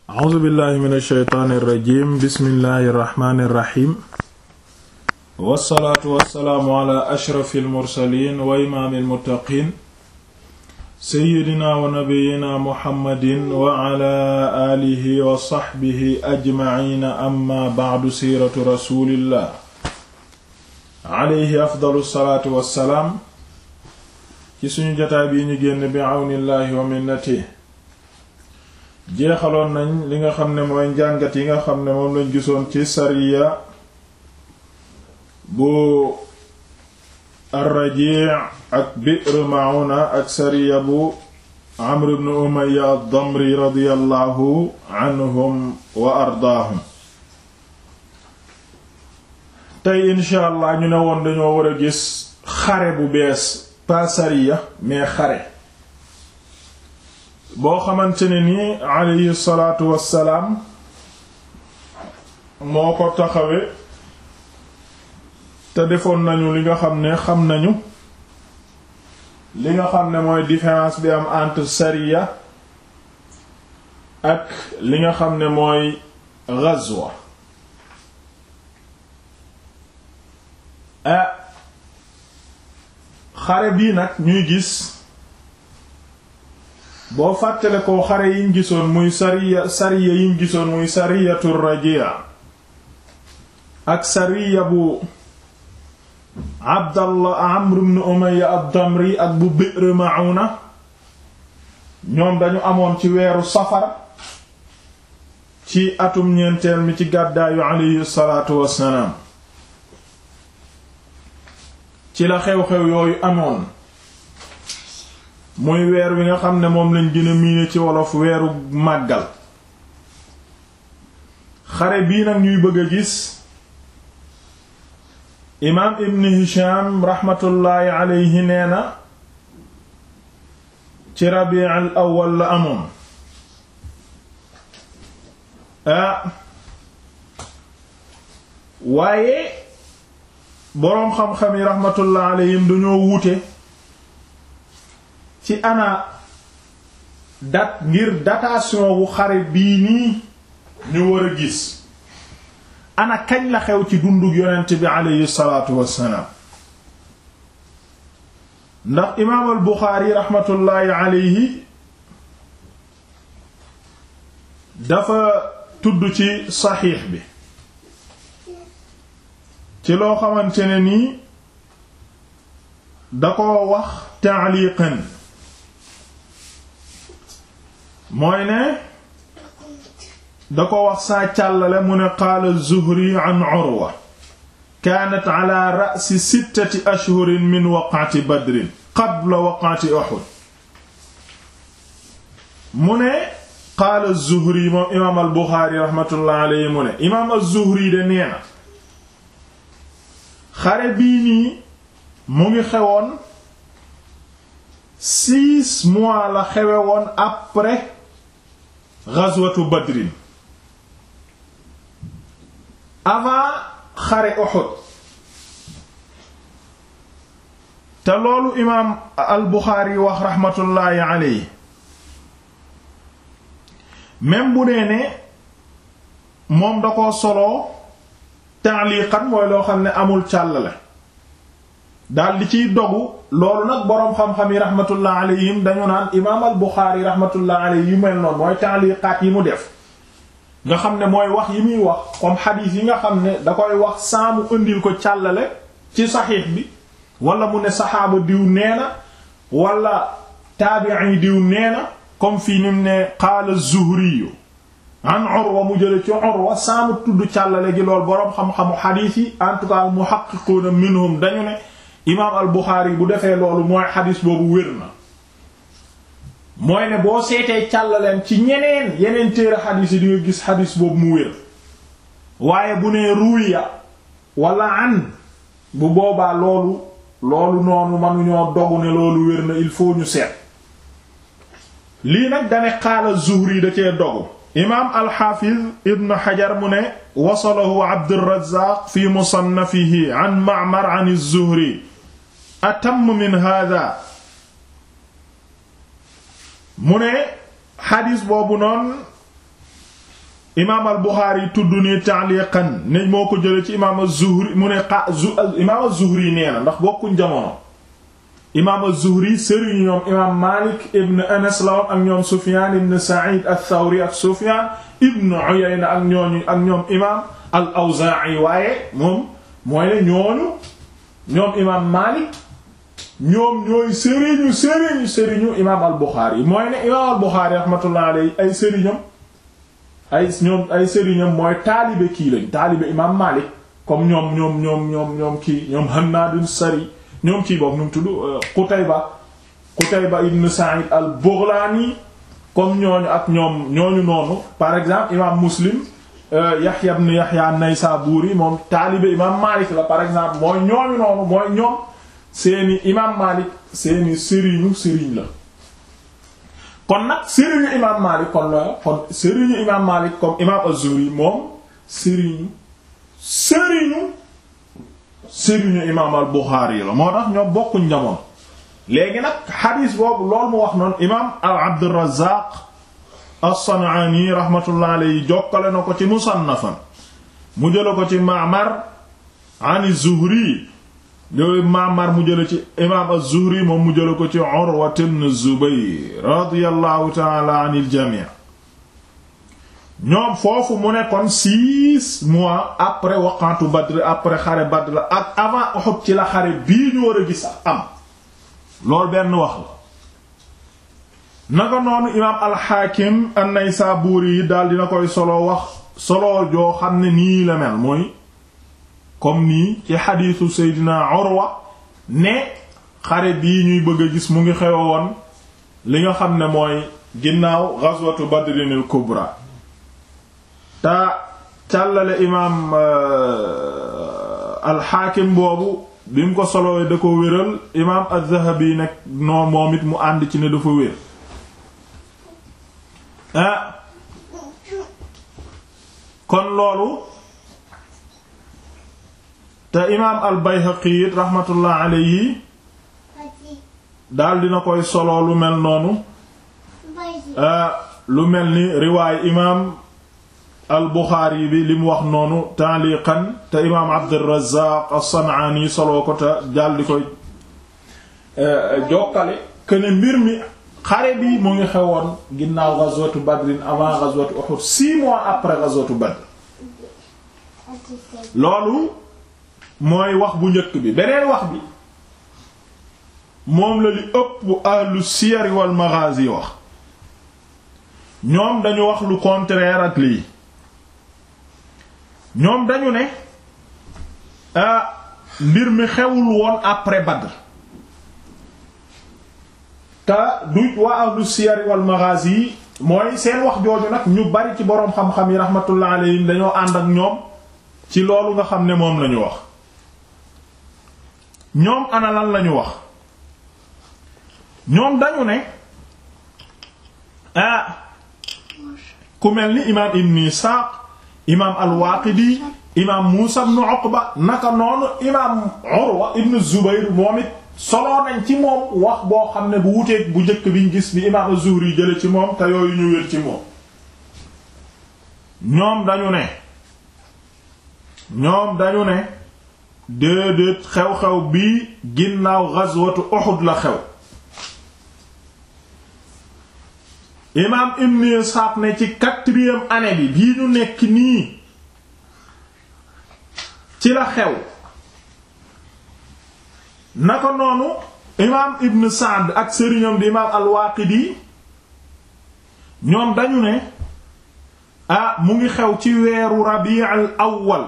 a'uuzu billahi min alsheytaani irrajim bismillahi irrahmani irrahim wassalaatu wassalaamu ala ashrafi almursalin wa imaami almuttaqin seyyidina wa nabiyina muhammadin wa ala aalihi wa saxbihi ajmaciina amma bacdu siiratu rasulillah alayhi afdalu salaatu wassalaam ci suñu jotaay bii ñu génn bi awnillahi wa minnatihi jeexaloon nañ li nga xam ne mooy njàngat yi nga xam ne moom lañ gisoon ci sariya bu ar-Raji' ak Bi'r Ma'una ak sariya bu Amr ibn Umayya ad-Damri radiyallahu anhum wa ardaahum tey insha allah ñu ne woon dañoo war a gis xare bu bees pas sariya mais xare boo xamante ne ni alayhi salaatu wassalaam moo ko taxawe te defoon nañu li nga xam ne xam nañu li nga xam ne mooy différence bi am entre sariya ak li nga xam ne mooy ghazwa ah xare bii nag ñuy gis boo fàttale ko xare yiñ gisoon muy sariya sariya yiñ gisoon muy sariyatu rajia ak sariya bu abdallah amr ibn umayya ad-damri ak bu bi'r ma'una ñoom dañu amoon ci weeru safar ci atum ñeenteel mi ci gàddaayu alayhi salaatu wassalaam ci la xew-xew yooyu amoon muy weer wi nga xam ne moom lañ gën a miine ci wolof weeru màggal xare bii nag ñuy bëgg a gis imaam ibn hisham raxmatullaahi aleyhi nee na ci rabi' al awwal la amoon ah waaye boroom xam-xam yi raxmatullaahi aleyhim dañoo wuute ci ana dat ngir datation wu xare bii nii ñu war a gis ana kañ la xew ci dundug yonent bi aleyhi salaatu wassalaam ndax imaam al buxaari raxmatullaahi aleyhi dafa tudd ci saxiix bi ci loo xamante ne nii da ko wax taaliqan mooy ne da ko wax saa càllale mu ne qaala zuhri an urwa kaanat ala ra'si sittati ashhurin min waqati badrin qabla waqati uhud mu ne qaala zuhri moom imaam al buxaari raxmatullahi alayhi mu ne imaam az-zuhri de nee na xare bii nii mu ngi xewoon six mois la xewe woon après ghazwatu badrin avant xare Uhud te loolu imaam al Buxaari wax raxmatullaahi alayhi même bu nee ne moom da ko soloo ta'liqan mooy loo xam ne amul càllale daal di ciy dogu loolu nag boroom xam-xam yi rahmatullah alayhim dañu naan imaam al Buxaari rahmatullah alayhi yu mel noonu mooy ta'liqaat yi mu def nga xam ne mooy wax yi muy wax comme xadiis yi nga xam ne da koy wax saamu indil ko càllale ci saxiix bi wala mu ne saxaaba diw nee na wala taabi'i diw nee na comme fii ni mu ne qaala Zuhri an Urwa mu jële ci Urwa saamu tudd càllale gi lool boroom xam-xamu xadiis yi en tout cas muhaqqiquuna minhum dañu ne imaam al Buxaari bu defee loolu mooy xadis boobu wér na mooy ne boo seetee càllaleen ci ñeneen yeneen téere xadis yi di nga gis xadis boobu mu wér waaye bu nee ruya wala an bu boobaa loolu loolu noonu mënuñoo dogu ne loolu wér na il faut ñu seet lii nag dane qaala Zuhri da cee dogu imaam alxaafiz ibn Hajar mu ne wasalahu Abdurrazaaq fi musannafihi an Ma'mar an az-Zuhri atam min hada mu ne xadis boobu noonu imaam al Buxaari tudd nii ta'liqan ne moo ko jële ci imaam az-Zuhri mu ne xa imaam az-Zuhri nee na ndax bokkuñ jamono imaam az-Zuhri sëriñ ñoom imaam Maalik ibn Anas la woon ak ñoom Sufyaan ibn Sa'iid ath-Thawri ak Sufyaan ibn Uyayna ak ñooñu ak ñoom imaam al-Awzaa'i waaye moom mooy ne ñooñu ñoom imaam Maalik ñoom ñooy sëriñu sëriñu sëriñu imaam al-Buxaari mooy ne imaam al-Buxaari rahmatullahi alayhi ay sëriñam ay ñoom ay sëriñam mooy taalibe kii lañ taalibe imaam Maalik comme ñoom ñoom ñoom ñoom ñoom kii ñoom Hannaad Sari ñoom kii boobu nu mu tudd Qutayba Qutayba ibn Sa'id al-Baghlani comme ñooñu ak ñoom ñooñu noonu par exemple imaam Muslim Yahya ibn Yahya an-Naysaburi moom taalibe imaam Maalik la par exemple mooy ñooñu noonu mooy ñoom seeni imaam Maalik seeni sëriñu sëriñ la kon nag sëriñu imaam Maalik kon la kon sëriñu imaam Maalik comme imaam Az-Zuhri moom sëriñu sëriñu sëriñu imaam al-Buxaari la moo tax ñoo bokkuñ jamono léegi nag xadiis boobu loolu mu wax noonu imaam al-Abdurrazaaq as-San'aani rahmatullah alayhi jokkale na ko ci musannafan mu jëla ko ci Ma'mar an az-Zuhri yooyu Ma'mar mu jëla ci imaam az-Zuhri moom mu jëla ko ci Urwa ibn Zubayr radiyallahu ta'ala anil jamii ñoom foofu mu ne kon six mois après waqantu Badr après xare Badr ak avant Uhud ci la xare bii ñu war a gis am loolu benn wax la naka noonu imaam al-Hakim an-Naysaburi yi daal dina koy solo wax solo joo xam ne nii la mel mooy comme nii ci xadiisu Seydina Urwa ne xare bii ñuy bëgg a gis mu ngi xew woon li nga xam ne mooy ginnaaw ghazwatu Badrin al-Kubra te càllale imaam alxaakim boobu bi mu ko solowee da ko wéral imaam az-Zahabi nag noo moom it mu ànd ci ne dafa wér ah kon loolu te imaam al-Bayhaqi it raxmatullah alayhi daal dina koy solo lu mel noonu lu mel ni riwaay imaam al Buxaari bi li mu wax noonu taaliqan te imaam Abdurrazaaq as-San'aani soloo ko te jàll di koy jokkale këne mbir mi xare bi mu ngi xewoon ginnaaw ghazwatu Badrin avant ghazwatu Uhud six mois après ghazwatu Badr loolu mooy wax bu njëkk bi beneen wax bi moom la li ëpp ahlu siyar wal maghaazi wax ñoom dañu wax lu contraire ak lii ñoom dañu ne ah mbir mi xewul woon après Badr te du waa ahlu siyar wal maghazi yi mooy seen wax jooju nag ñu bari ci boroom xam-xam yi rahmatullah alayhim dañoo ànd ak ñoom ci loolu nga xam ne moom lañu wax ñoom ana lan lañu wax ñoom dañu ne ah ku mel ni imaam Ibn Isaaq imaam al-Waaqidi imaam Muusa ibn Uqba naka noonu imaam Urwa ibn Zubayr moom it soloo nañ ci moom wax boo xam ne bu wuteeg bu njëkk biñ gis bi imaam az-Zuhri jële ci moom te yooyu ñu wér ci moom ñoom dañu ne ñoom dañu ne déedéet xew-xew bii ginnaaw ghazwatu Uhud la xew imaam Ibn Ishaq ne ci quatrième année bi bii ñu nekk nii ci la xew naka noonu imaam Ibn Sa'd ak sëriñam di imaam al-Waaqidi ñoom dañu ne ah mu ngi xew ci weeru Rabi' al-awwal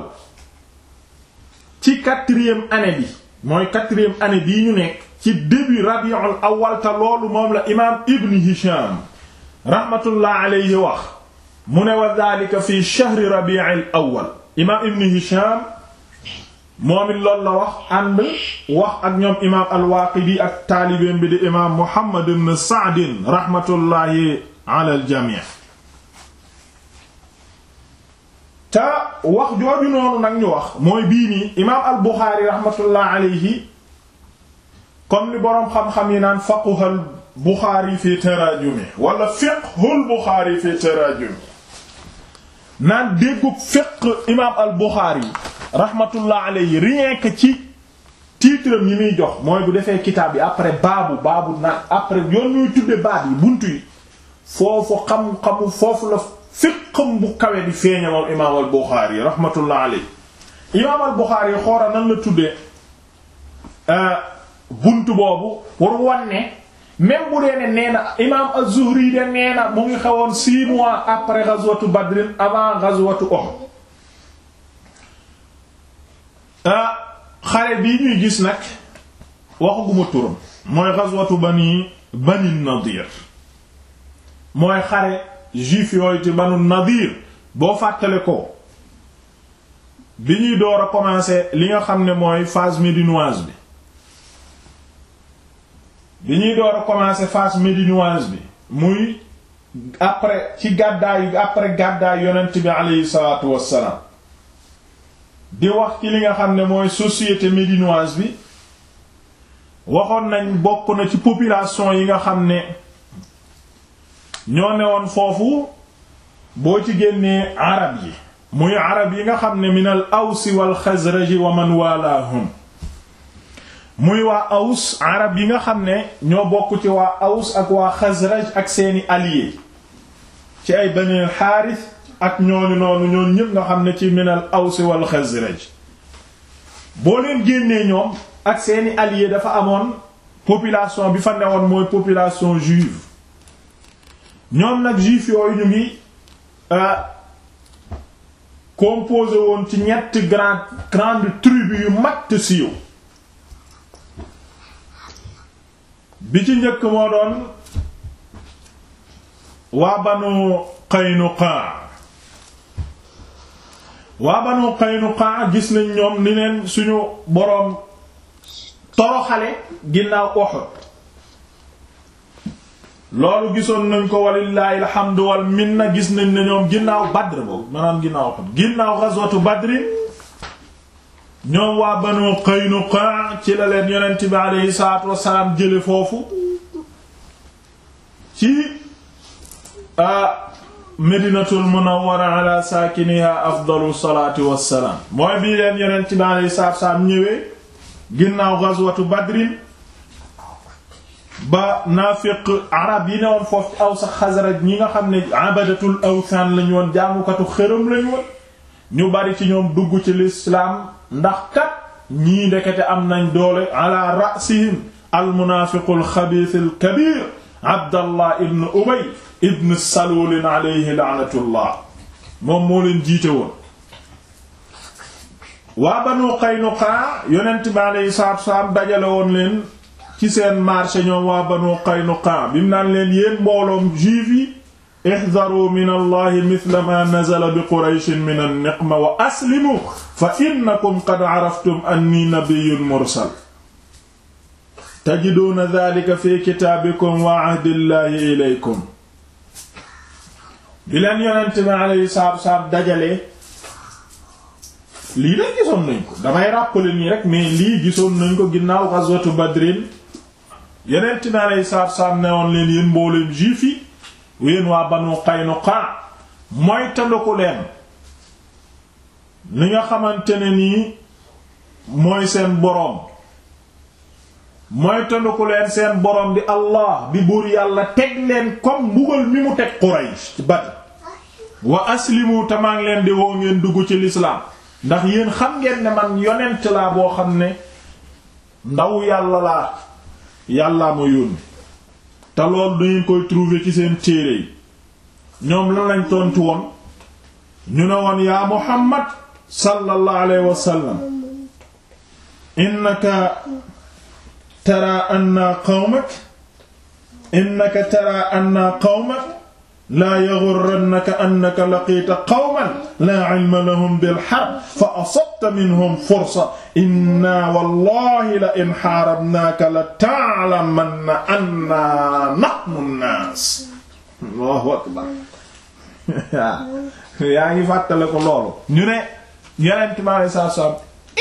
ci quatrième année bi mooy quatrième année bii ñu nekk ci début Rabi' al-awwal te loolu moom la imaam Ibn Hisham rahmatullah alayhi wax mu ne wa dhalika fi shahri Rabi' al-awwal imaam Ibn Hisham moom it loolu la wax ànd wax ak ñoom imaam al-Waaqidi ak taalibeem bi di imaam Muhammad ibn Sa'd rahmatullahi ala al-jami' te wax jooju noonu nag ñu wax mooy bii nii imaam al-Buxaari rahmatullah alayhi comme li boroom xam-xam yi naan faquhal Buxaari fi taraajumi wala fiqhul Buxaari fi taraajumi naan déggub fiqh imaam al Buxaari rahmatullah alayhi rien que ci titre yi muy jox mooy bu defee kitaab yi après baabu baabu naan après yoon ñuy tudde baab yi buntu yi foofu xam-xamu foofu la fiqham bu kawe di feeña moom imaam al Buxaari rahmatullah alayhi imaam al Buxaari xoora nan la tuddee buntu boobu pour wanne même bu dee ne nee na imaam az-Zuhri de nee na mu ngi xewoon six mois après ghazwatu Badr avant ghazwatu Uhud xare bii ñuy gis nag waxaguma turam mooy ghazwatu bani bani Nadir mooy xare juif yooyu ci banu Nadir boo fàttale ko bi ñuy door a commencer li nga xam ne mooy phase médinoise bi bi ñuy door a commencer phase médinoise bi muy après ci gàddaay après gàddaay yonent bi aleyhi salaatu wassalaam di wax ci li nga xam ne mooy société médinoise bi waxoon nañ bokk na ci population yi nga xam ne ñoo ne woon foofu boo ci génnee arab yi muy arab yi nga xam ne min al awsi wal xazraji wa man walaahum muy waa aws arab yi nga xam ne ñoo bokk ci waa aws ak waa xazraj ak seeni alliés ci ay banil xaaris ak ñooñu noonu ñoon ñëpp nga xam ne ci minal aws wal xazraj boo leen génnee ñoom ak seeni alliés dafa amoon population bi fa newoon mooy population juive ñoom nag juif yooyu ñu ngi composé woon ci ñetti grand grande tribu yu mag te siiw bi ci njëkk moo doon waa banu Qaynuqa waa banu Qaynuqa gis nañ ñoom ni leen suñu boroom toroxale ginnaaw Uhud loolu gisoon nañ ko walillahi alhamdu wal minna gis nañ ne ñoom ginnaaw Badr boobu maanaam ginnaaw Uhud ginnaaw ghazwatu Badr ñoom waa banu Qaynuqa ci la leen yonent bi aleyhi salaatu wassalaam jële foofu ci Medinatul Munawwara ala saakiniha afdalu salaatu wassalaam mooy bii leen yonent bi aleyhi salaatu wassalaam ñëwee ginnaaw ghazwatu Badrin ba naafiq arab yi ne woon foofu ci Aws ak Xasraj ñi nga xam ne abadatul awthan lañu woon jaamukatu xërëm lañu woon ñu bari ci ñoom dugg ci lislaam ndax kat ñii ndekete am nañ doole ala rasihim almunaafiqu alxabiis alkabir abdallah ibn ubay ibn salul alayhi laanatullah moom moo leen jiite woon waa banu qaynuqa yonent bi alayhi salaatu wasalaam dajale woon leen ci seen marché ñoom waa banu qaynuqa bi mu naan leen yéen mbooloom juif yi ihdaru min allahi mithla ma nazala bi qurayshin min an-niqma wa aslimu fa innakum qad araftum anni nabiyyun mursal tajiduuna dhalika fi kitaabikum wa ahdillahi ilaykum bi leen yonent bi alayhi salaatu wasalaam dajalee lii nag gisoon nañ ko damay rappeler nii rek mais lii gisoon nañ ko ginnaaw ghazwatu badrin yonent bi alayhi salaatu wasalaam ne woon leen yéen mbooleem juif yi yéen waa banu Qaynuqa mooy tandaku leen li nga xamante ne nii mooy seen boroom mooy tandaku leen seen boroom di Allah di buur yàlla teg leen comme mbugal mi mu teg Quraysh ci Badr wa aslimu tamaa ngi leen di woo ngeen dugg ci lislaam ndax yéen xam ngeen ne man yonent laa boo xam ne ndaw yàlla laa yàllaa ma yónni te loolu dangeen koy trouver ci seen téere yi ñoom lan lañ tontu woon ñu ne woon yaa Muhammad sallallahu alayhi wa sallam innaka tara anna qawmak innaka tara anna qawmak laa yaghurrannaka annaka laqiita qawman laa ilma lahum bil harb fa asabta minhum fursa inna wallahi la in haarabnaaka la ta'lamanna anna nahnu an-naas Allahu akbar yaa ngi fàttale ko loolu ñu ne Yonent mi alayhi salaatu wa salaam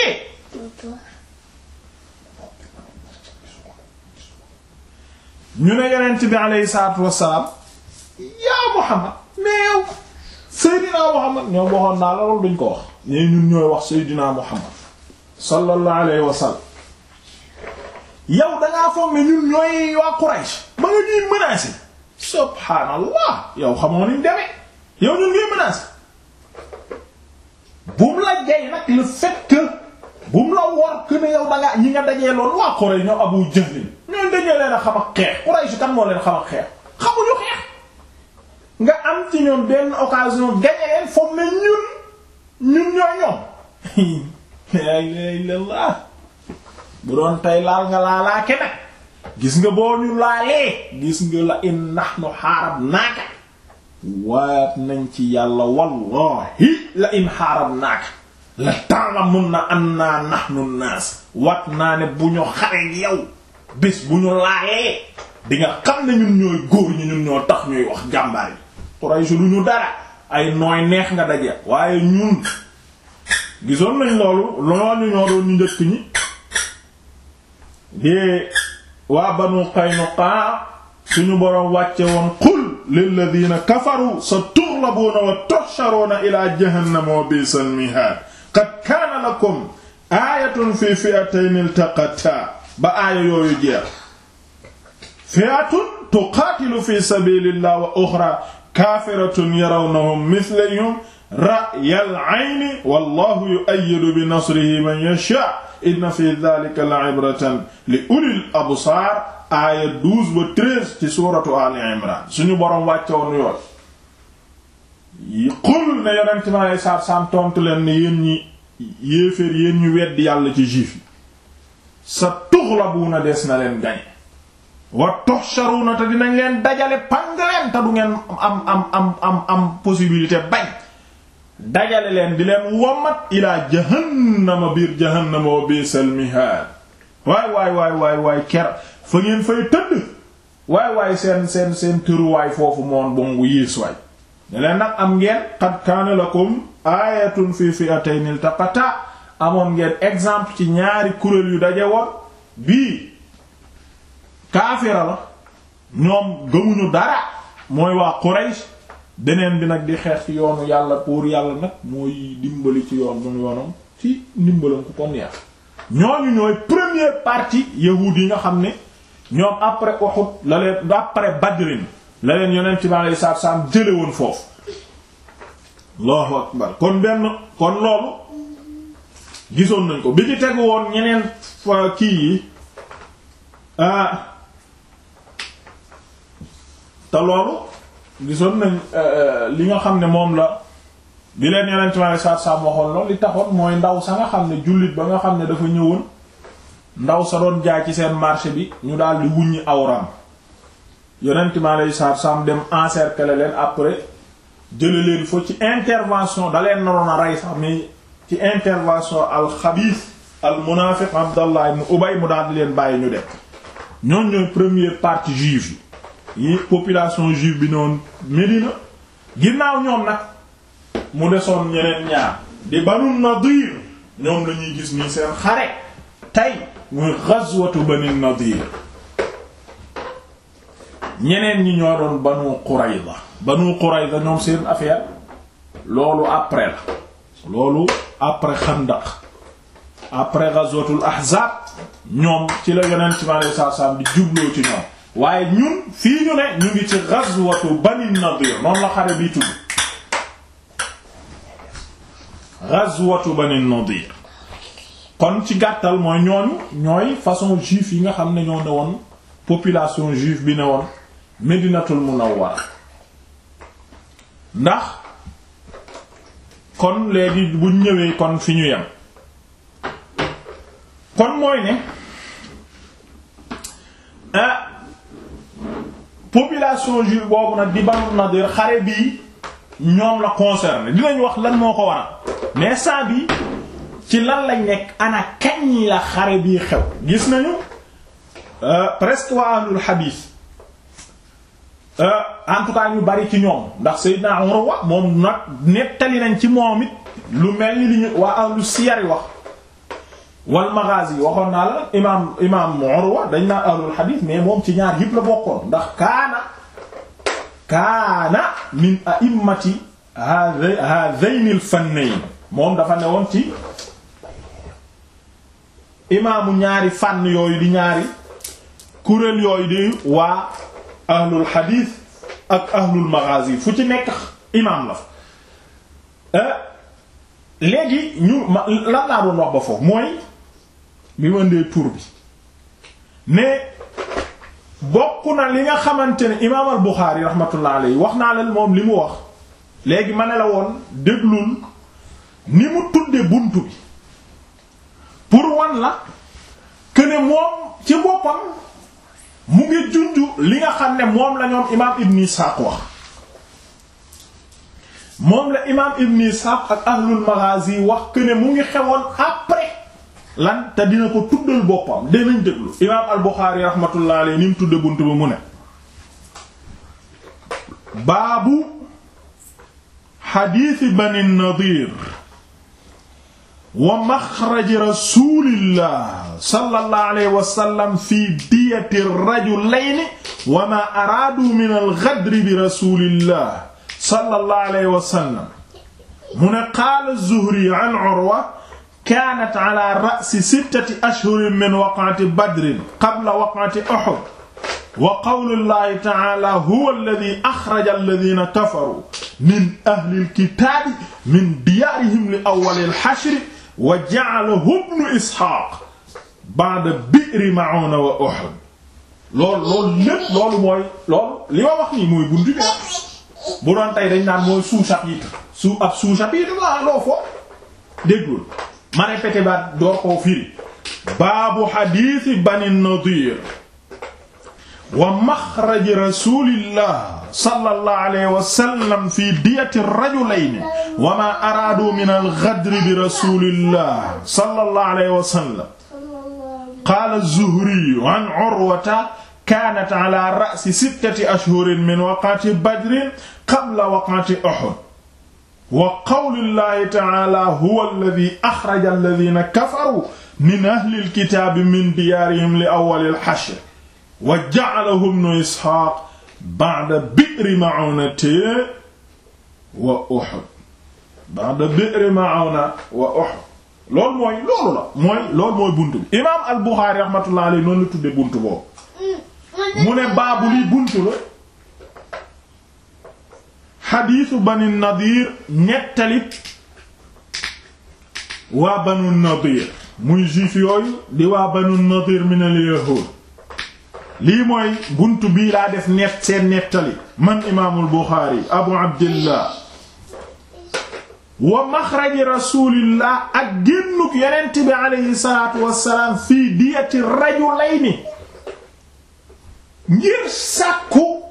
ñu ne Yonent bi alayhi salaatu wa salaam yaa Muhammad mais yow Seydina Muhammad ñoom waxoon naa la loolu duñ ko wax ñee ñun ñooy wax Seydina Muhammad sallallahu alayhi wa sallam yow dangaa foog ne ñun ñooy waa Quraysh ba nga ñuy menacer subhaanallah yow xamoo niñ demee yow ñun ñuy menacer bu mu la jey nag le fait que bu mu la wor que ne yow dangaa ñi nga dajee loolu waa Quraysh ñoo Abu Jahl ñooy dañee leen a xam ak xeex Quraysh kan moo leen xam ak xeex xamuñu xeex nga am ci ñoom benn occasion gagné leen foog ne ñun ñun ñoo ñoom la ilaha illallah bu doon tey laal nga laalaa ke nag gis nga boo ñu laalee gis nga la in nahnu xaarab naaka waat nañ ci yàlla wallahi la in xaarab naaka la ta'lamunna anna nahnu naas wat naa ne bu ñu xare yow bés bu ñu laalee di nga xam ne ñun ñooy góor ñi ñun ñoo tax ñuy wax jàmbaar yi Quraysh lu ñu dara ay nooy neex nga daje waaye ñun gisoon nañ loolu loolu ñoo doon ñu njëkk ñi de waa Banu Qaynuqa suñu boroom wàcce woon qul lilladina kafaru sa tughlabuuna wa tuhsharuuna ila jahannama wa bi'sal mihaad qad kaana lakum aayatun fi fi'atayn iltaqataa ba aaya yooyu jeex fi'atun tuqaatilu fi sabilillah wa uxra kaafiratun yarawnahum mithlahum ra'yal ayni wallahu yu'ayyidu bi nasrihi man yashaa inna fi dhalika la'ibratan li ulil absaar aaya 12 ba 13 ci suuratu Ali Imran suñu boroom wàcce woon yoon qul ne yonent mi alayhi salaatu salaam tontu leen ne yéen ñi yéeféer yéen ñu weddi yàlla ci juif yi sa tughlabuuna des na leen gañe wa tuhsharuuna te dinañ leen dajale pang leen te du ngeen am am am am am possibilité bañ dajale leen di leen wommat ilaa jahannama biir jahannama wa biisal mihaad waay waay waay waay waay ker fa ngeen fay tëdd waay waay seen seen seen tëruwaay foofu moon bongu yées waay ne leen nag am ngeen qad kaana lakum aayatun fi fi'atayn iltaqata amoon ngeen exemple ci ñaari kuréel yu daje woon bii kaafira la ñoom gëmuñu dara mooy waa Quraysh beneen bi nag di xeex ci yoonu yàlla pour yàlla nag mooy dimbali ci yoon mu yoonam ci ndimbalam ku ko neex ñooñu ñooy première partie yahuud yi nga xam ne ñoom après Uhud la leen après Badrin la leen yonent bi alayhi salaatu salaam jële woon foofu Allahu akbar kon benn kon loolu gisoon nañ ko bi ci tegu woon ñeneen fa kii yi te loolu gisoon nañ li nga xam ne moom la bi leen yonent mi alayhi salaatu salaam waxoon loolu li taxoon mooy ndaw sa nga xam ne jullit ba nga xam ne dafa ñëwoon ndaw sa doon jaay ci seen marché bi ñu daal di wuññi awram yonent mi alayhi salaatu salaam dem encercler leen après jële leen fa ci intervention da leen naroon a rey sax mais ci intervention al xabiis al munaafiq Abdallah ibn Ubay mu daal di leen bàyyi ñu dem ñoon ñooy première partie juive yi yi population juive bi noonu Médina ginnaaw ñoom nag mu desoon ñeneen ñaar di Banu Nadir ñoom la ñuy gis nii seen xare tey muy ghazwatu Banu Nadir ñeneen ñi ñoo doon Banu Qurayza Banu Qurayza ñoom seen affaire loolu après la loolu après Xandaq après ghazwatul Ahzab ñoom ci la yonent ci alayhi salaam di jubloo ci ñoom waaye ñun fii ñu ne ñu ngi ci ghazwatu Bani Nadir noonu la xare bi tudd ghazwatu Bani Nadir kon ci gàttal mooy ñooñu ñooy façon juif yi nga xam ne ñoo ne woon population juive bi ne woon Medinatul Munawwara ndax kon léegi bu ñëwee kon fi ñu yem kon mooy ne ah population juive boobu nag di Banu Nadir xare bii ñoom la concerné dinañ wax lan moo ko waral mais saa bi ci lan lañ nekk ana kañ la xare bii xew gis nañu presque waa ahlul hadith en tout cas ñu bari ci ñoom ndax Seydina Urwa moom nag nettali nañ ci moom it lu mel ni li ñu waa ahlu siyar wax wal maghazi waxoon naa la imaam imaam Urwa dañ naa ahlul hadith mais moom ci ñaar yëpp la bokkoon ndax kaana kaana min a'immati hadayn al fannayn moom dafa newoon ci imaamu ñaari fànn yooyu di ñaari kuréel yooyu di waa ahlul xadiis ak ahlul maghazi fu ci nekk imaam la fa léegi ñu lan laa doon wax ba foofu mooy bi ma ndee tur bi mais bokk na li nga xamante ne imaam al Buxaari rahmatullah alayhi wax naa leen moom li mu wax léegi ma ne la woon déglul ni mu tudde buntu bi pour wan la que ne moom ci boppam mu ngi junju li nga xam ne moom la ñoom imaam Ibn Ishaq wax moom la imaam Ibn Ishaq ak ahlul Maghazi wax que ne mu ngi xewoon après lan te dina ko tuddal boppam dinañ déglu imaam al-Bukhari rahmatullah alayhi ni mu tudde buntu ba mu ne baabu xadiisi Bani Nadir wa maxraji rasulillah sallallahu alayhi wa sallam fi diyati rajulayni wa ma araadu min al-ghadri bi rasulillah sallallahu alayhi wa sallam mu ne qaala az-Zuhri an Urwa kaanat ala ra'si sittati ashhurin min waq'ati badrin qabla waq'ati Uhud wa qawlullahi ta'ala huwa alladhi akhraja alladhina kafaru min ahli al-kitaabi min diyaarihim li awwali al-hashr wa ja'alahu ibnu Isxaaq ba'da bi'ri Ma'uuna wa Uhud loolu loolu lépp loolu mooy loolu li ma wax nii mooy buntu bi bu doon tey dañ naan mooy sous-chapitre sous ab sous-chapitre waa loo fo déggul ma répété ba door koo firi baabu xadiisi Bani Nadiir wa maxraji rasulillah sallallahu alayhi wa sallam fi diyati rajulayni wa ma araadu min al-ghadri bi rasulillah sallallahu alayhi wa sallam qaala az-Zuhri an Urwata kaanat ala ra'si sittati ashhurin min waq'ati badrin qabla waq'ati Uhud wa qawlillahi ta'ala huwa alladhi akhraja alladhina kafaru min ahli al-kitaabi min diyaarihim li awwali al-hashr wa ja'alahu ibnu Ishaaq ba'da bi'ri Ma'uunata wa Uhud ba'da bi'ri Ma'uuna wa Uhud loolu mooy loolu la mooy loolu mooy buntu bi imaam al-Buxaari rahmatullahi alayhi noonu la tuddee buntu boobu mu ne baabu li buntu la xadiisu Bani Nadiir ñettali waa Banu Nadiir muy juif yooyu di waa Banu Nadiir min al-yahuud lii mooy buntu bii laa def net seen nettali man imaamul Buxaari abu abdillah wa maxraji rasulillah ak génnuk yonent bi aleyhi salaatu wassalaam fii diyati rajulayni ngir sàkku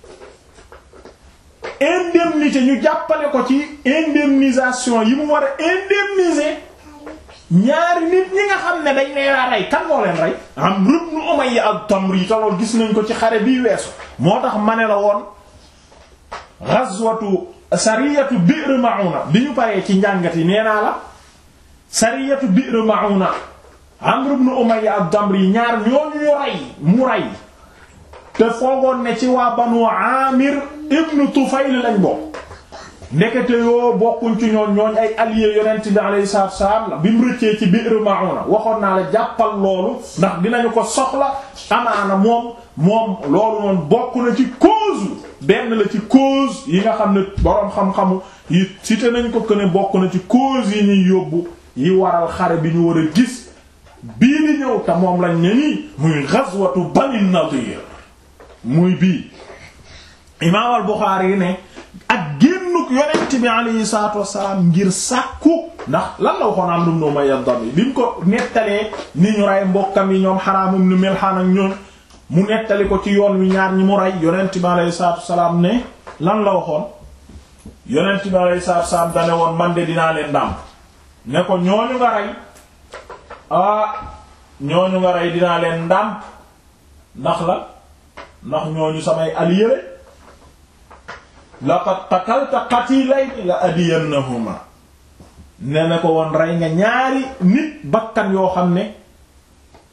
indemnité ñu jàppale ko ci indemnisation yi mu war a indemniser ñaari nit ñi nga xam ne dañ leen a rey kan moo leen rey Amr ibn Umayya ad-Damri te lool gis nañ ko ci xare bii weesu moo tax ma ne la woon ghazwatu sariyatu Bi'r Ma'una bi ñu paree ci njàngat yi nee naa la sariyatu Bi'r Ma'una Amr ibn Umayya ad-Damri ñaar ñooñu ñu rey mu rey te foogoon ne ci waa Banu Amir ibn Tufayl lañ bokk ndekete yoo bokkuñ ci ñooñ ñooñ ay alliés yonent bi alayhi salaatu wassalaam la bi mu rëccee ci Bi'r Ma'una waxoon naa la jàppal loolu ndax dinañu ko soxla amaana moom moom loolu noonu bokk na ci cause benn la ci cause yi nga xam ne boroom xam-xamu yi cité nañ ko que ne bokk na ci cause yi ñuy yóbbu yi waral xare bi ñu war a gis bii di ñëw te moom lañ ne nii muy ghazwatu Bani Nadir muy bii imaam al-Bukhari yi ne ak génnuk yonent bi alayhi salaatu wassalaam ngir sàkku ndax lan la waxoon Amru ibn Umayya ad-Damri bi mu ko nettalee ni ñu rey mbokkam yi ñoom Haraam ibn Milhaan ak ñoom mu nettali ko ci yoon wi ñaar ñi mu rey yonent bi alayhi salaatu wassalaam ne lan la waxoon yonent bi alayhi salaatu wassalaam dane woon man de dinaa leen dàmp ne ko ñooñu nga rey ah ñooñu nga rey dinaa leen ndàmp ndax la ndax ñooñu samay alliés laqad qatalta qatilayni la adiyannahuma ne na ko woon rey nga ñaari nit bakkan yoo xam ne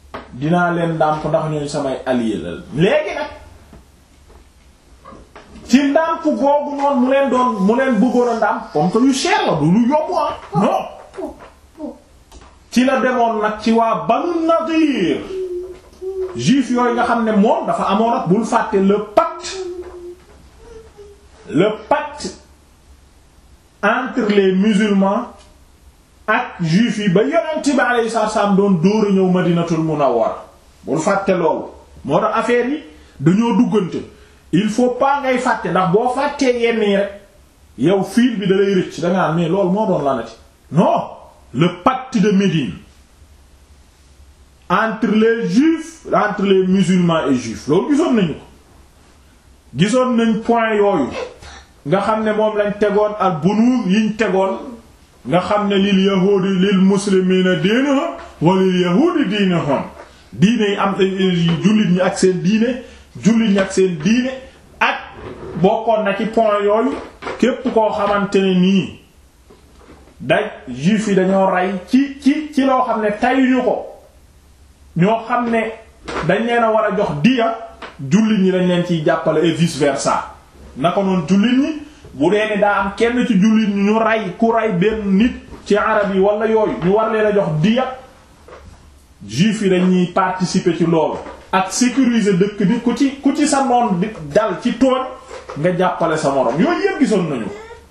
dinaa leen ndàmp ndax ñooñu samay alliés la léegi nag ci ndàmp googu noonu mu leen doon mu leen bëggoon a ndàmp comme que yu cher la du lu yomb ah non ci la demoon nag ci waa Banu Nadir juif yooyu nga xam ne moom dafa amoon ak bul fàtte le pacte le pacte entre les musulmans ak juif yi ba yonent bi alayhi salaam doon dóor a ñëw Madinatul Munawwara bul fàtte loolu moo tax affaire yi dañoo duggante il faut pas ngay fàtte ndax boo fàttee yenn yi rek yow fiil bi da lay rëcc da nga mais loolu moo doon lanati non le pacte de Médine entre les juifs entre les musulmans et juifs loolu gisoon nañu ko gisoon nañ point yooyu nga xam ne moom lañ tegoon ak bunuuz yiñ tegoon nga xam ne lil yahuudi lil muslimiina diinuhum wa lil yahuudi diinuhum diine yi am jullit ñi ak seen diine jullit ñi ak seen diine ak bokkoon na ci point yooyu képp koo xamante ne nii daj juif yi dañoo rey ci ci ci loo xam ne tayuñu ko ñoo xam ne dañ leen a war a jox diya jullit ñi dañ leen ciy jàppale et vice versa naka noonu jullit ñi bu dee ne daa am kenn ci jullit ñi ñu rey ku rey benn nit ci arab yi wala yooyu ñu war leen a jox diya juif yi dañuy participer ci loolu ak sécuriser dëkk bi ku ci ku ci sa noon di dal ci tooñ nga jàppale sa moroom yooyu yëpp gisoon nañu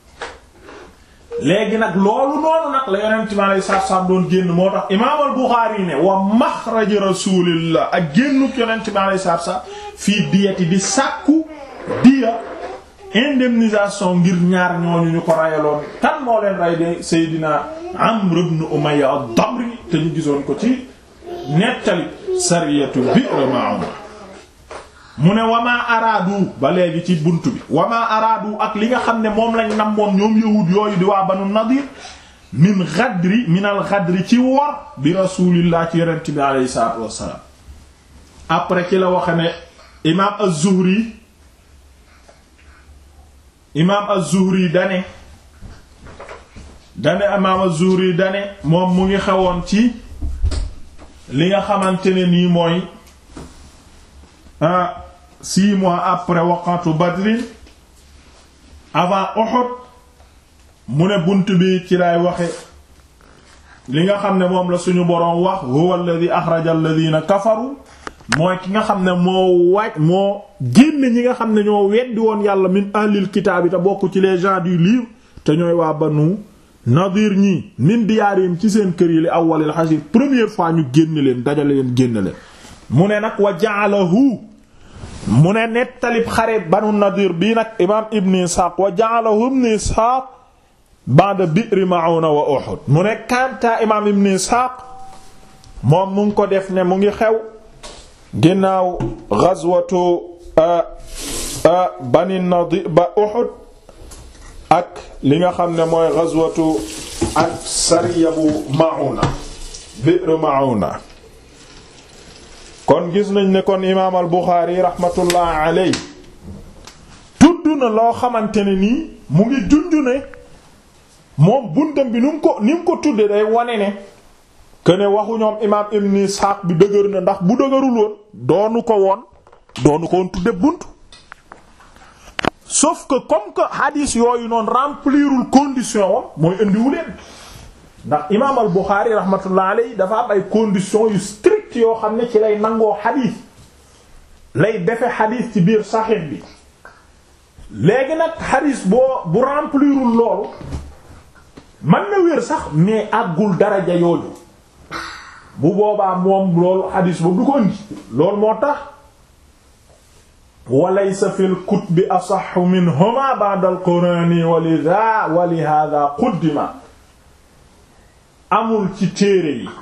léegi nag loolu noonu nag la yonent mi alayhi salaatu salaam doon génn moo tax imaam al-Buxaari ne wa maxraj rasulillah ak génnuk yonent mi alayhi salaatu salaam fii diyati di sàkku diya indemnisation ngir ñaar ñooñu ñu ko rayaloon kan moo leen ray de Seydina Amr ibn Umayya ad-Damri te ñu gisoon ko ci nettali sariyatu Bi'r Ma'una mu ne wamaa araadu ba léegi ci bunt bi wamaa araadu ak li nga xam ne moom lañ namoon ñoom yahud yooyu di waa Banu Nadir min ghadri min al ghadri ci wor bi rasulillah ci yonent bi alayhi salaatu wassalaam après ci la waxe ne imaam az-Zuhri imaam az-Zuhri dane dane imaam az-Zuhri dane moom mu ngi xewoon ci li nga xamante ne nii mooy ah six mois après waqatu Badrin avant Uhud mu ne bunt bi ci lay waxe li nga xam ne moom la suñu boroom wax huwa alladhi akhraja alladhina kafaru mooy ki nga xam ne moo waaj moo génne ñi nga xam ne ñoo weddi woon yàlla min ahlil kitaab yi te bokk ci les gens du livre te ñooy waa banu nadir ñii min diyaarim ci seen kër yi li awwalil xasir première fois ñu génn leen dajale leen génn leen mu ne nag wa ja'alahu mu ne nettalib xare banu nadir bii nag imaam ibn isxaaq wa ja'alahu ibn isxaaq ba'da bi'r ma'una wa uhud mu ne kanta imaam ibn isxaaq moom mu ngi ko def ne mu ngi xew ginnaaw ghazwatu bani nadir ba uhud ak li nga xam ne mooy ghazwatu ak sariya bu ma'una bi'r ma'una kon gis nañ ne kon imaam al Buxaari rahmatullah aley tudd na loo xamante ne nii mu ngi junj ne moom buntam bi nu mu ko ni mu ko tudde day wane ne que ne waxu ñoom imaam Ibn Ishaq bi dëgër na ndax bu dëgërul woon doonu ko woon doonu ko woon tudde bunt sauf que comme que hadis yooyu noonu remplirul condition wam mooy indiwu leen ndax imaam al Buxaari rahmatullah aley dafa am ay conditions yu strict yoo xam ne ci lay nangoo xadiis lay defe xadiis ci biir saxiix bi léegi nag xadiis boo bu remplirul loolu mën na wér sax mais àggul daraja yooyu bu boobaa moom loolu xadiis boobu du ko indi loolu moo tax walaysa fil kutubi asaxu minhuma ba'da al-qur'ani wa lidha wa li hadha quddima amul ci téere yi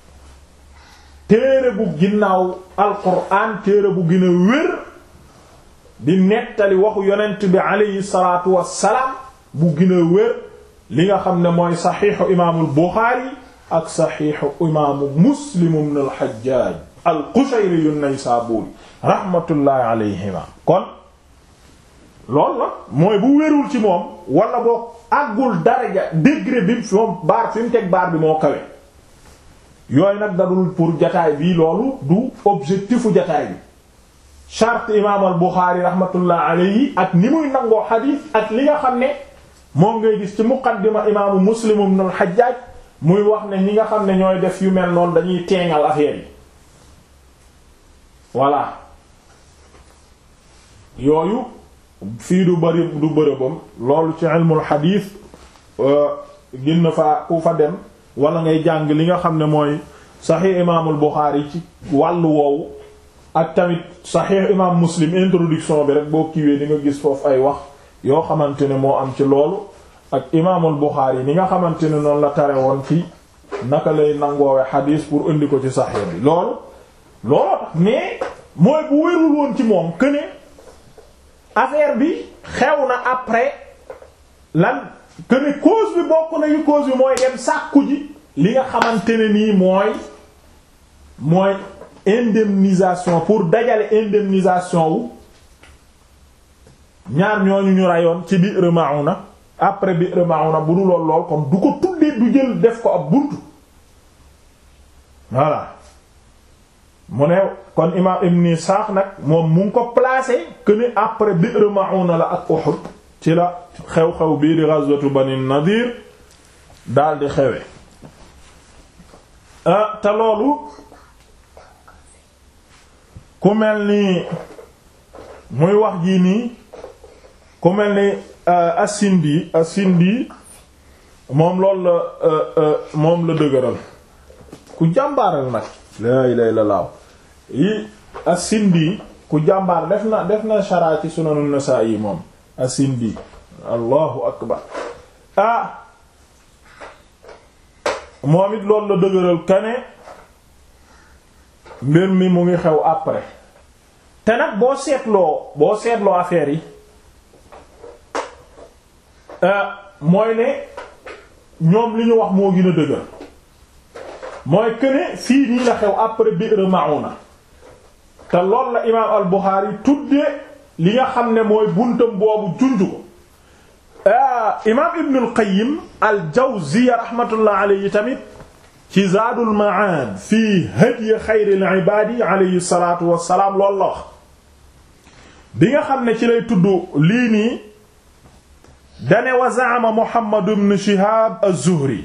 téere bu ginnaaw alquran téere bu gën a wér di nettali waxu yonent bi aleyhi salaatu wassalaam bu gën a wér li nga xam ne mooy saxiixu imaamul buxaari ak saxiixu imaamu muslim ibn al-hajjaaj al-qushayri an-naysaabuuri rahmatullahi alayhima kon loolu la mooy bu wérul ci moom wala boo àggul daraja degré bi fi moom baar fi mu teg baar bi moo kawe yooyu nag dadul pour jataay bi loolu du objectifu jataay bi charte imaam al Buxaari rahmatullah alayhi ak ni muy nangoo xadiis ak li nga xam ne moom ngay gis ci muqaddima imaamu Muslim ibn al Hajjaj muy wax ne ñi nga xam ne ñooy def yu mel noonu dañuy teengal affaire yi voilà yooyu fii du bari du bërëbam loolu ci ilmul xadiis gën na fa ku fa dem wala ngay jàng li nga xam ne mooy saxiix imaamul Buxaari ci wàllu woowu ak tamit saxiix imaam Muslim introduction bi rek boo kiiwee di nga gis foofu ay wax yoo xamante ne moo am ci loolu ak imaamul Buxaari ni nga xamante ne noonu la tare woon ci naka lay nangoowe xadiis pour indi ko ci saxiix bi loolu looloo tax mais mooy bu wérul woon ci moom que ne affaire bi xew na après lan que ne cause bi bokk na yu cause bi mooy dem sàkku ji li nga xamante ne nii mooy mooy indemnisation pour dajale indemnisation wu ñaar ñooñu ñu rayoon ci Bi'r Ma'una après Bi'r Ma'una bu dul lool lool kon du ko tuddee du jël def ko ab buntu voilà mu ne kon imaam Ibn Isaaq nag moom mu ngi ko placé que ni après Bi'r Ma'una la ak Uhud ci la xew-xew bii di ghazwatu Bani Nadir daal di xewe ah te loolu ku mel ni muy wax jii nii ku mel ni As-Sindi As-Sindi moom loolu la moom la dëgëral ku jàmbaaral nag laa ilaaha illallaah yi As-Sindi ku jàmbaar def na def na sharaa ci Sunan An-Nasaa'i moom As-Sindi allahu akbar ah moom it loolu la dëgëral kane mbir mi mu ngi xew après te nag boo seetloo boo seetloo affaire yi mooy ne ñoom li ñu wax moo gën a dëgër mooy këne fii nii la xew après Bi'r Ma'una te loolu la imaam al-Bukhari tudde li nga xam ne mooy buntam boobu junj ko imaam Ibn al-Qayyim al-Jawziyya rahmatullah alayhi tamit ci Zaadul Ma'aad fii hadyi xayril ibaadi alayhi salaatu wa salaam loolu la wax bi nga xam ne ci lay tudd lii nii dane wa za'ama Muhammad ibn Shihab az-Zuhri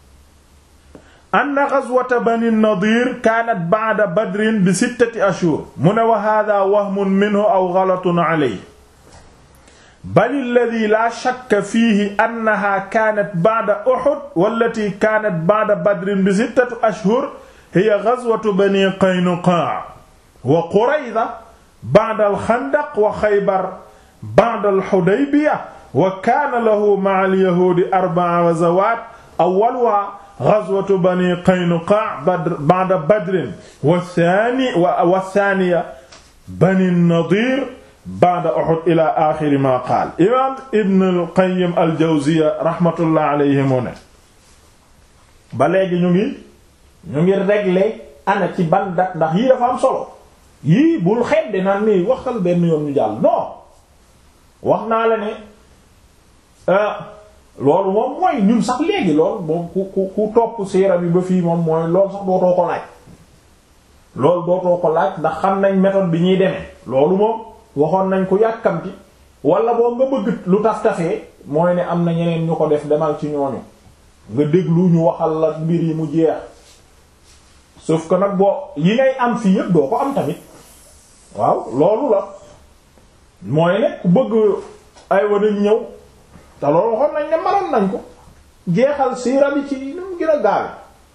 anna ghazwata Bani Nadir kaanat ba'da Badrin bi sittati ashhur mu ne wa haadha wahmun minhu aw ghalatun alayhi bal alladhi la shakka fiihi annaha kaanat ba'da Uhud wallati kaanat ba'da Badrin bi sittati ashhur hiya ghazwatu Bani Qaynuqa wa Qurayza ba'da al-Khandaq wa Khaybar ba'da al-Hudaybiyah wa kaana lahu ma'a al-yahuudi arba'a ghazawaat awwaluhaa ghazwatu Bani Qaynuqa ba'da Badrin wa thaaniya Bani Nadiir ba'da Uhud ila aaxiri maa qaal imaam Ibn al-Qayyim al-Jawziyya rahmatullah alayhi mu ne ba léegi ñu ngi ñu ngi régler ana ci ban date ndax yii dafa am solo yii bul xeeb de naan nii waxal benn yoon ñu jàll non wax naa la ne loolu moom mooy ñun sax léegi lool moom ku ku ku topp siira bi ba fii moom mooy loolu sax dootoo ko laaj loolu dootoo ko laaj ndax xam nañ méthode bi ñuy demee loolu moom waxoon nañ ko yàkkamti wala boo nga bëgg lu taf tafee mooy ne am na ñeneen ñu ko def demal ci ñooñu nga déglu ñu waxal la mbir yi mu jeex sauf que nag boo yi ngay am fii yëpp doo ko am tamit waaw loolu la mooy ne ku bëgg ay wanañ ñëw te loolu waxoon nañ ne maroon nañ ko jeexal siira bi ci nu mu gën a gaawe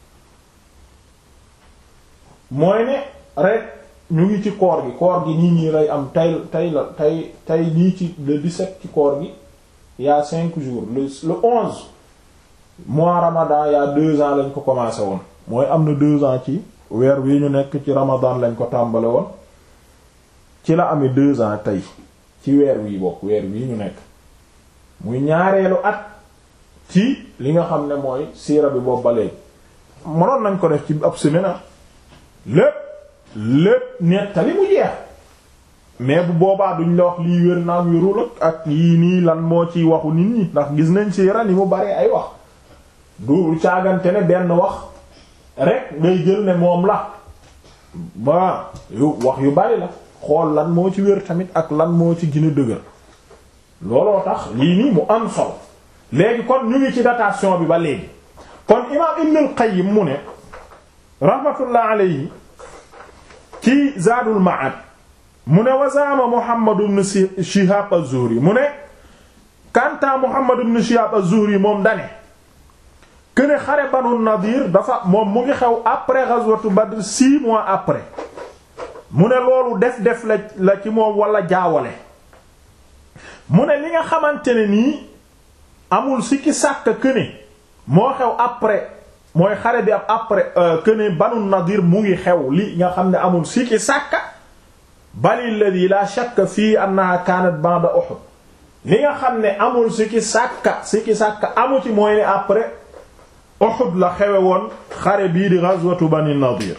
mooy ne rek ñu ngi ci koor gi koor gi nii ñii lay am tey tey la tey tey nii ci le 17 ci koor gi il y a cinq jours le le 11 mois ramadan il y a deux ans lañ ko commencé woon mooy am na deux ans ci weer wi ñu nekk ci ramadan lañ ko tàmbale woon ci la amee deux ans tey ci weer wii bokk weer wii ñu nekk muy ñaareelu at ci li nga xam ne mooy siira bi boobu ba léegi mënoon nañ ko def ci ab semaine lépp lépp nettali mu jeex mais bu boobaa duñ la wax lii wér naam wérul ak yii nii lan moo ci waxu nit ñi ndax gis nañ siira ni mu bare ay wax du caagante ne benn wax rek ngay jël ne moom la ba yu wax yu bari la xool lan moo ci wér tamit ak lan moo ci gën a dëgër looloo tax lii nii mu am solo léegi kon ñu ngi ci datation bi ba léegi kon imaam Ibn al-Qayyim mu ne rahmatullah alayhi ci Zaadul Ma'ad mu ne wazaama Muhammad ibn Shihab az-Zuhri mu ne kanta Muhammad ibn Shihab az-Zuhri moom dane këne xare Banu Nadir dafa moom mu ngi xew après ghazwatu Badr six mois après mu ne loolu def def la la ci moom wala jaawale mu ne li nga xamante ne nii amul sikki sàkk këne moo xew après mooy xare bi ab après këne Banu Nadir mu ngi xew li nga xam ne amul sikki sàkk bal alladhi la shakka fii annaha kanat ba'da Uhud li nga xam ne amul sikki sàkka sikki sàkka amu ci mooy ne après Uhud la xewe woon xare bii di ghazwatu Bani Nadir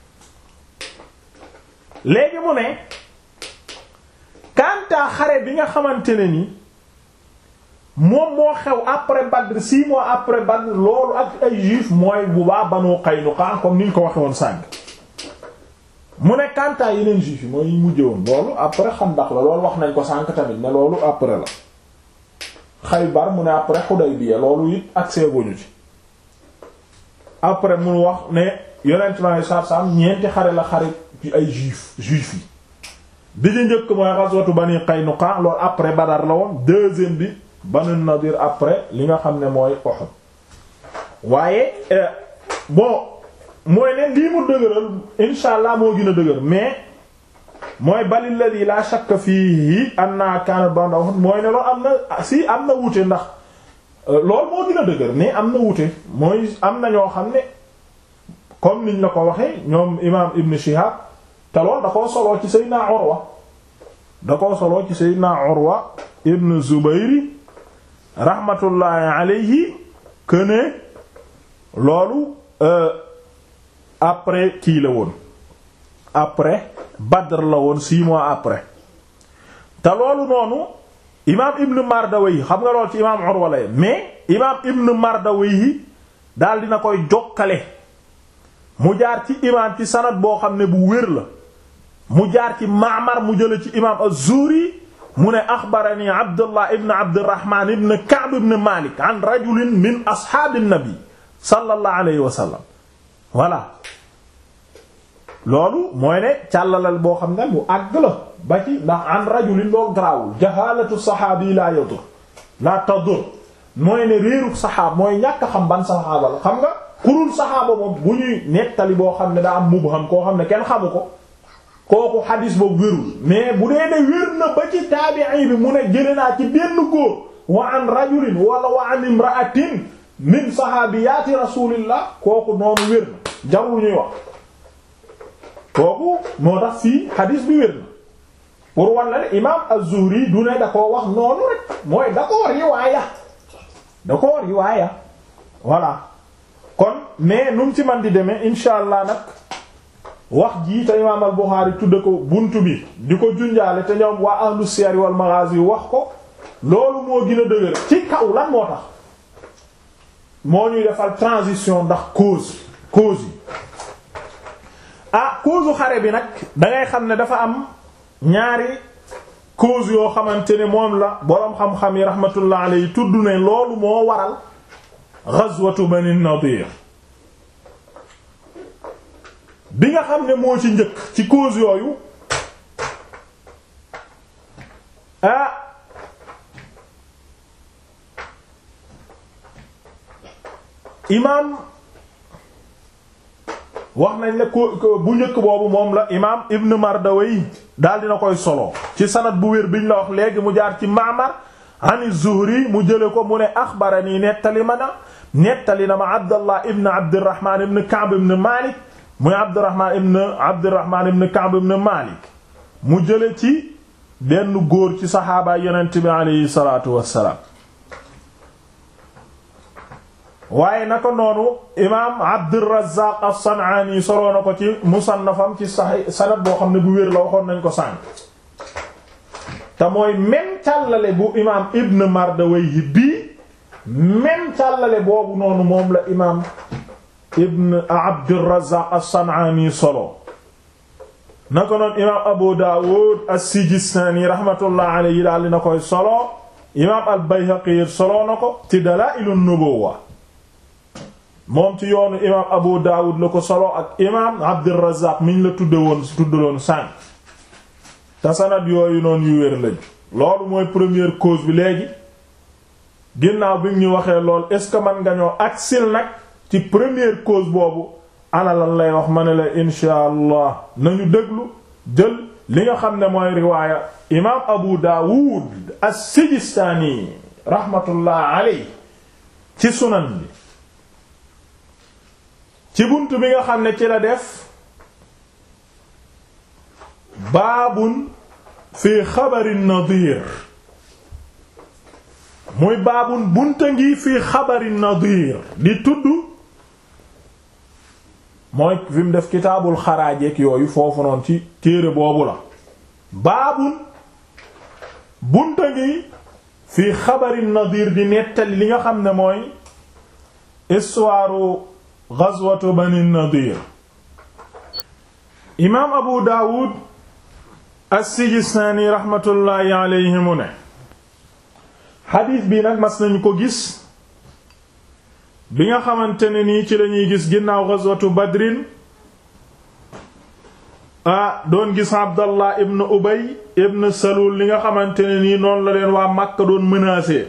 léegi mu ne kantaa xare bi nga xamante ne ni moom moo xew après Badr six mois après Badr loolu ak ay juif mooy bu baa Banu Qaynuqa comme ni ñu ko waxe woon sànq mu ne kantaa yeneen juif yi mooy ñu mujje woon loolu après Xandaq la loolu wax nañ ko sànq tamit ne loolu après la Xaybar mu ne après Hudaybiya loolu it accès guñu ci après mu wax ne yonent ma ne saab-saam ñeenti xare la xare ci ay juif juif yi bi ñu njëkk mooy ghazwatu Bani Qaynuqa loolu après Badar la woon deuxième bi Banu Nadir après li nga xam ne mooy Uhud waaye bon mooy ne lii mu dëgëral insha allah moo gën a dëgër mais mooy balil ladhi la shakka fihi anna kana ba'da Uhud mooy ne loolu am na si am na wuute ndax loolu moo gën a dëgër mais am na wuute mooy am na ñoo xam ne comme niñ la ko waxee ñoom imaam Ibn Shihab te lool da koo soloo ci Seydina Urwa da koo soloo ci Seydina Urwa Ibn Zubayr rahmatullahi alayhi que ne loolu après kii la woon après Badr la woon six mois après te loolu noonu imaam Ibn Mardawayh xam nga lool ci imaam Urwa la mais imaam Ibn Mardawayh daal dina koy jokkale mu jaar ci imaam ci sanad boo xam ne bu wér la mu jaar ci Ma'mar mu jële ci imaam az-Zuhri mu ne axbarani Abdullah ibn Abdurrahman ibn Ka'b ibn Malik an rajulin min ashaabi nabi sallallahu alayhi wa sallam voilà loolu mooy ne càllalal boo xam ne mu àgg la ba ci ndax an rajulin loolu garaawul jahalatu saxaabi la yadur la tadur mooy ne réeruk saxaab mooy ñàkk xam ban saxaaba la xam nga kurul saxaaba moom bu ñuy nettali boo xam ne daa am mubham koo xam ne kenn xamu ko kooku xadis boobu wérul mais bu dee ne wér na ba ci taabi'i bi mu ne jële naa ci benn góor wa an rajulin wala wa an imra'atin min sahabiyaati rasulillah kooku noonu wér na jarul ñuy wax kooku moo tax fii xadis bi wér na pour wan la ne imam az-Zuhri du ne da koo wax noonu rek mooy da koo riwaaya da koo riwaaya voilà kon mais nu mu ci man di demee insha allah nag wax jii te imaam al Buxaari tudde ko buntu bi di ko junjaale te ñoom waa ahlu siyar wal maghazi wax ko loolu moo gën a dëgër ci kaw lan moo tax moo ñuy defal transition ndax cause cause yi ah cause xare bi nag dangay xam ne dafa am ñaari cause yoo xamante ne moom la boroom xam-xam yi rahmatullah alayhi tudd ne loolu moo waral ghazwatu Bani Nadir bi nga xam ne moo ci njëkk ci cause yooyu ah imaam wax nañ ne ko bu njëkk boobu moom la imaam Ibn Mardawayh daal dina koy solo ci sanad bu wér biñ la wax léegi mu jaar ci Ma'mar an Zuhri mu jële ko mu ne axbarani nettali ma na nettali na ma Abdallah ibn Abdirrahman ibn Ka'b ibn Malik muy Abdurrahman ibn Abdurrahman ibn Ka'b ibn Malik mu jële ci benn góor ci saxaaba yonent bi aleyhi salaatu wassalaam waaye naka noonu imaam Abdurrazzaq as-San'aani soloo na ko ci musannafam ci sax sanad boo xam ne bu wér la waxoon nañ ko sànq te mooy même càllale bu imaam Ibn Mardawayhi bii même càllale boobu noonu moom la imaam ibn Abdurrazzaq as-San'aani solo na ko noon imaam abu daawud as-sijistaani rahmatullah alayhi daal dina koy solo imaam al-bayhaqi solo na ko ci dalaa'ilu nubuwwa moom ci yoonu imaam abu daawud la ko solo ak imaam abdurrazaaq miñ la tudde woon tuddaloon sànq te sanad yooyu noonu yu wér lañ loolu mooy première cause bi léegi ginnaaw bi ñu waxee lool est ce que man nga ñoo aksil nag ci première cause boobu ana lan lay wax ma ne la insha allah nañu déglu jël li nga xam ne mooy riwaaya imaam abu daawud as-sijistaani rahmatullah aley ci sunan bi ci bunt bi nga xam ne ci la def baabun fi xabari nadir muy baabun bunta ngi fi xabari nadir di tudd mooy fi mu def kitaabul xaraajeek yooyu foofu noonu ci téere boobu la baabun bunta ngi fi xabari nadir di nettali li nga xam ne mooy histoire ghazwatu bani nadir imaam abu daawud as-sijistaani raxmatullaahi alayhi mu ne xadiis bi nag mas nañu ko gis bi nga xamante ne nii ci lañuy gis ginnaaw ghazwatu badrin ah doon gis abdallah ibn ubay ibn salul li nga xamante ne nii noonu la leen waa Makka doon menacé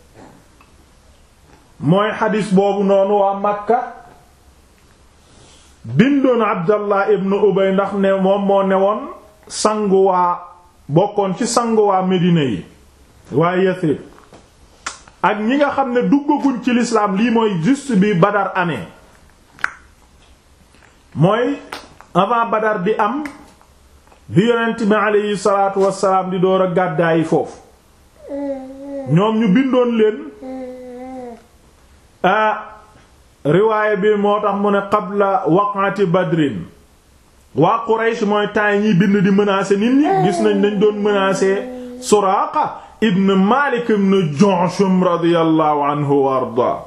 mooy xadiis boobu noonu waa Makka bindoon abdallah ibn ubay ndax ne moom moo newoon sangu waa bokkoon ci sangu waa Medina yi waa Yathrib ak ñi nga xam ne duggaguñ ci l'islam lii mooy juste bi Badar amee mooy avant Badar di am bi yonent bi aleyhi salaatu wassalaam di door a gàddaayi foofu ñoom ñu bindoon leen a riwaaya bi moo tax mu ne qabla waqati badrin waa Quraysh mooy temps ñiy bind di menacer nit ñi gis nañ dañ doon menacer Suraaqa ibn Malik ibn Ju'shum radiyallahu anhu wa arda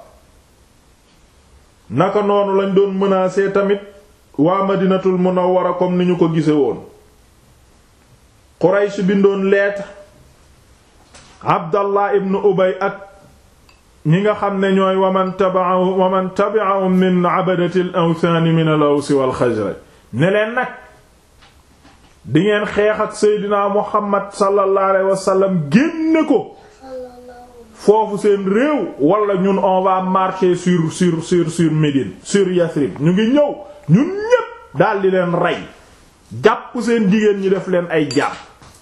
naka noonu lañ doon menacer tamit waa Madinatul Munawwara comme ni ñu ko gise woon Quraysh bindoon lettre Abdallah ibn Ubay ak ñi nga xam ne ñooy waman tabi'ahum waman tabi'ahum min abadatil awthan min al-Aws wal Khazraj ne leen nag di ngeen xeex ak Seydina Muhammad sallallahu alayhi wa sallam génne ko foofu seen réew wala ñun on va marcher sur sur sur sur Médine sur Yathrib ñu ngi ñëw ñun ñépp daldi leen rey jàpp seen jigéen ñi def leen ay jàpp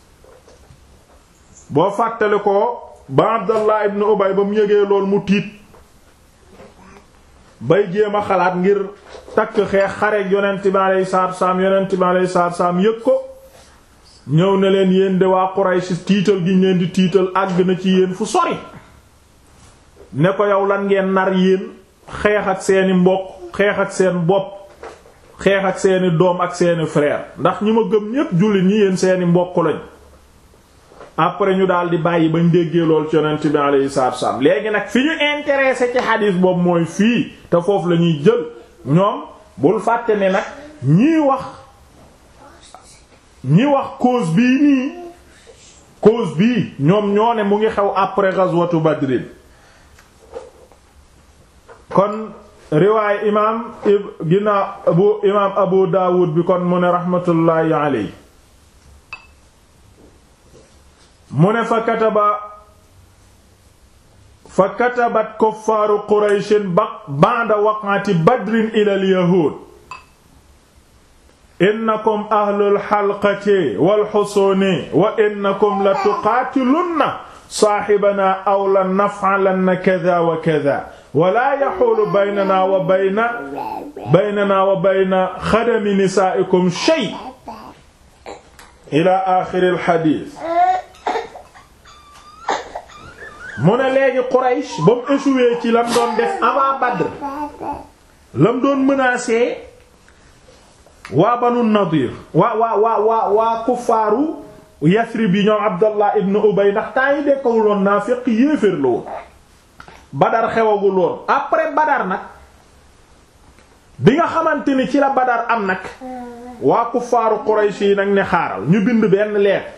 boo fàttale ko ba Abdallah ibn Ubay ba mu yëgee lool mu tiit bay jéem a xalaat ngir takk xeex xareek yonent bi alayhi salaatu salaam yonent bi alayhi salaatu salaam yëg ko ñëw na leen yéen de waa Quraysh tiital gi ngeen di tiital àgg na ci yéen fu sori ne ko yow lan ngeen nar yéen xeex ak seeni mbokk xeex ak seen bopp xeex ak seeni doom ak seeni frère ndax ñi ma gëm ñépp jullit ñi yéen seeni mbokk lañ après ñu daal di bàyyi bañ déggee lool ci yonent bi alayhi salaatu wasallam léegi nag fi ñu intéressé ci xadiis boobu mooy fii te foofu la ñuy jël ñoom bul fàtte ne nag ñii wax ñi wax cause bii nii cause bii ñoom ñoo ne mu ngi xew après ghazwatu Badrin kon riwaay imaam ginnaaw abu imaam Abu Dawud bi kon mu ne rahmatullahi alayhi mu ne fa kataba fa katabat kuffaaru qurayshin ba'da waq'ati badrin ila al-yahuud innakum ahlul halqati wal husuuni wa innakum la tuqaatilunna saahibanaa aw la naf'alanna kadhaa wa kadhaa wa laa yahuulu baynanaa wa bayna baynanaa wa bayna xadami nisaa'ikum shay' ilaa aaxiril hadiis mu ne léegi Quraysh ba mu échoué ci lam doon def avant Badr lam doon menacé waa Banu Nadir waa waa waa waa waa kuffaaru Yasrib yi ñoom Abdallah ibn Ubay ndax temps yi dekkawuloon naafiq yéeféer la woon Badar xewagul woon après Badar nag bi nga xamante ni ci la Badar am nag waa kuffaaru Quraysh yi nag ne xaaral ñu bind benn lettre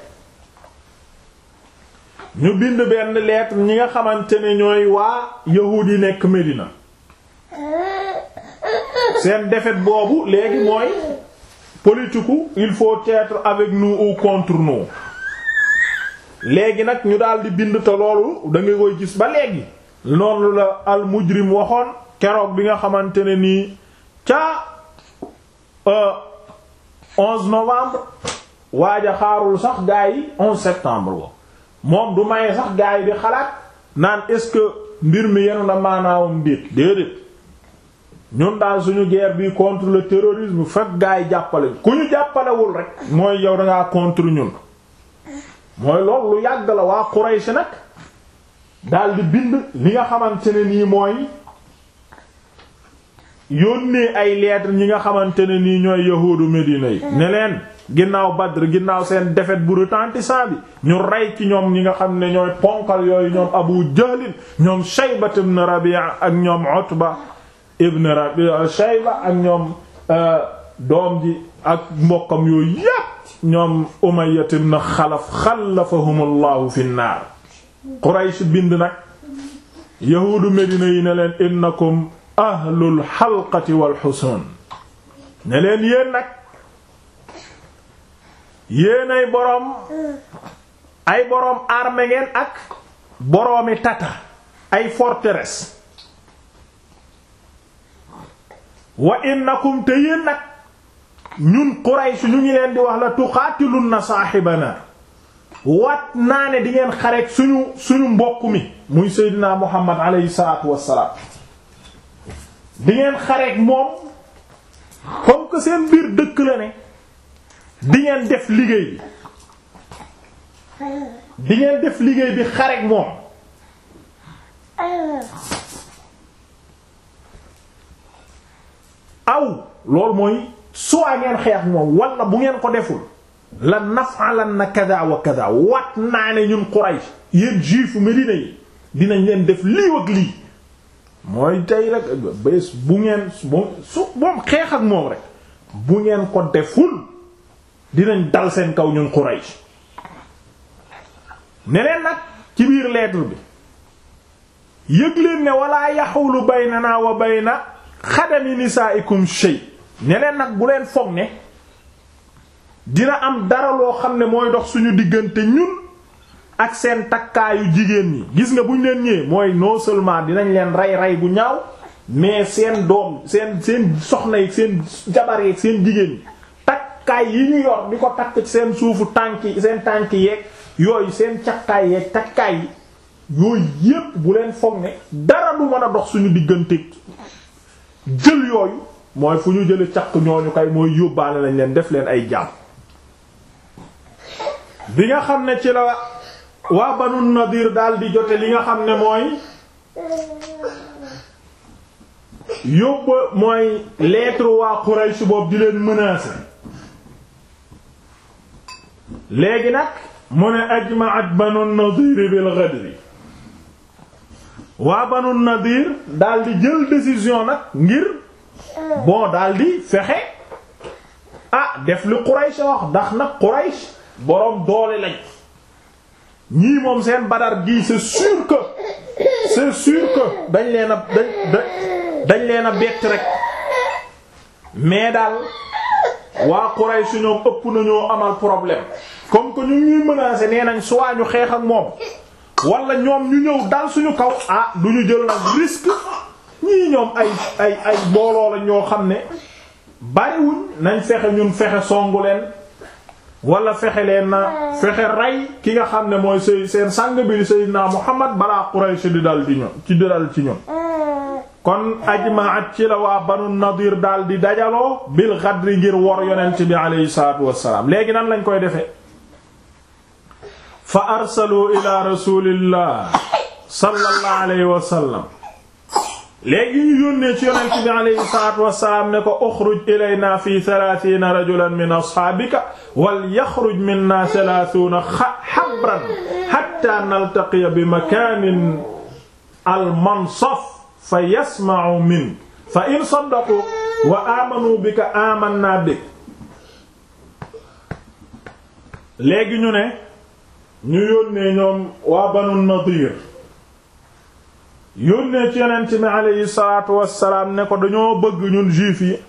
ñu bind benn lettre ñi nga xamante ne ñooy waa yahuud yi nekk Medina seen défaite boobu léegi mooy politiku il faut être avec nous ou contre nous léegi nag ñu daal di bind te loolu da nga koy gis ba léegi noonu la al mujrim waxoon keroog bi nga xamante ne nii ca 11 novembre waaja xaarul sax gaa yi 11 septembre wo moom du maye sax gaa yi di xalaat naan est-ce que mbir mi yenu na maanaawam déet déedéet ñun daal suñu guerre bi contre le terrorisme fekk gaa yi jàppale ku ñu jàppalewul rek mooy yow dangaa contre ñun mooy loolu lu yàgg la waa Quraysh nag daal di bind li nga xamante ne nii mooy yónnee ay lettres ñi nga xamante ne nii ñooy yahuudu Medina yi ne leen ginnaaw Badr ginnaaw seen défaite bu retentissant bi ñu rey ci ñoom ñi nga xam ne ñooy ponkal yooyu ñoom Abu Jahl ñoom Shayba ibn Rabi'a ak ñoom Utba ibn Rabi'a Shayba ak ñoom doom ji ak mbokkam yooyu yépp ñoom Umayya ibn Xalaf xalafahumullahu fi naar Quraysh bind nag yahuudu Medina yi ne leen innakum ahlul xalqati wal xusun ne leen yéen nag yéen ay boroom ay boroom armée ngeen ak boroomi tata ay forteresse wa innakum te yéen nag ñun Quraysh ñu ngi leen di wax la tuqaatilunna saaxibana wat naa ne di ngeen xareek suñu suñu mbokk mi muy Seydina Muhammad alayhi salaatu wassalaam di ngeen xareek moom comme que seen biir dëkk la ne di ngeen def liggéey bi di ngeen def liggéey bi xareek moom aw loolu mooy soit ngeen xeex moom wala bu ngeen ko deful la naf'alanna kada wa kada wat naa ne ñun Quraysh yéen juifu Médina yi dinañ leen def lii ak lii mooy tey rek bés bu ngeen su moom xeex ak moom rek bu ngeen ko deful dinañ dal seen kaw ñun Quraysh neneen nag ci biir lettre bi yëg leen ne wala yaxulu baynana wa bayna xadami nisaikum shay ne leen nag bu leen foog ne dina am dara loo xam ne mooy dox suñu diggante ñun ak seen takkaayu jigéen ñi gis nga buñ leen ñëwee mooy non seulement dinañ leen rey rey bu ñaaw mais seen doom seen seen soxna yi seen jabar yi seen jigéen ñi takkaay yi ñu yor di ko takk seen suufu tànk seen tànk yeeg yooyu seen cakkaay yeeg takkaay yi yooyu yépp bu leen foog ne dara du mën a dox suñu diggante jël yooyu mooy fu ñu jële caq ñooñu kay mooy yóbbaale lañ leen def leen ay jaam bi nga xam ne ci la waa Banu Nadir daal di jote li nga xam ne mooy yóbba mooy lettre waa Quraysh boobu di leen menacer léegi nag mu ne ajma'at Banu Nadir bil ghadri waa Banu Nadir daal di jël décision nag ngir bon daal di fexe ah def li Quraysh wax ndax nag Quraysh boroom doole lañ ñii moom seen Badar gii c'est sûr que c'est sûr que dañ leen a dañ dañ leen a bett rek mais daal waa Quraysh ñoom ëpp nañoo amal problème comme que ñu ñuy menacer nee nañ soit ñu xeex ak moom wala ñoom ñu ñëw dal suñu kaw ah du ñu jël nag risque ñii ñoom ay ay ay booloo la ñoo xam ne bariwuñ nañ fexe ñun fexe songu leen wala fexe leen na fexe rey ki nga xam ne mooy sëy seen sang bi Seydina Muhammad balaa Quraysh di dal di ñun ci di dal ci ñun kon ajmaat ci la waa Banu Nadir daal di dajaloo bil Ghadri ngir wor yonent bi aleyhi salaatu wassalaam léegi nan lañ koy defee fa arsalu ila rasulillah sallallahu alayhi wa sallam léegi ñu yónnee ci yonent bi alayhi salaatu wassalaam ne ko uxruj ilayna fi thalaathiina rajulan min ashaabika wal yaxruj minna thalaathuuna habran hatta naltaqiya bi makaanin al mansaf fa yasma'u min fa in saddaqu wa amanu bika amanna bik léegi ñu ne ñu yónnee ñoom waa banu nadir yónnee ci yonent mi aleyhi salaatu wassalaam ne ko dañoo bëgg ñun juif yi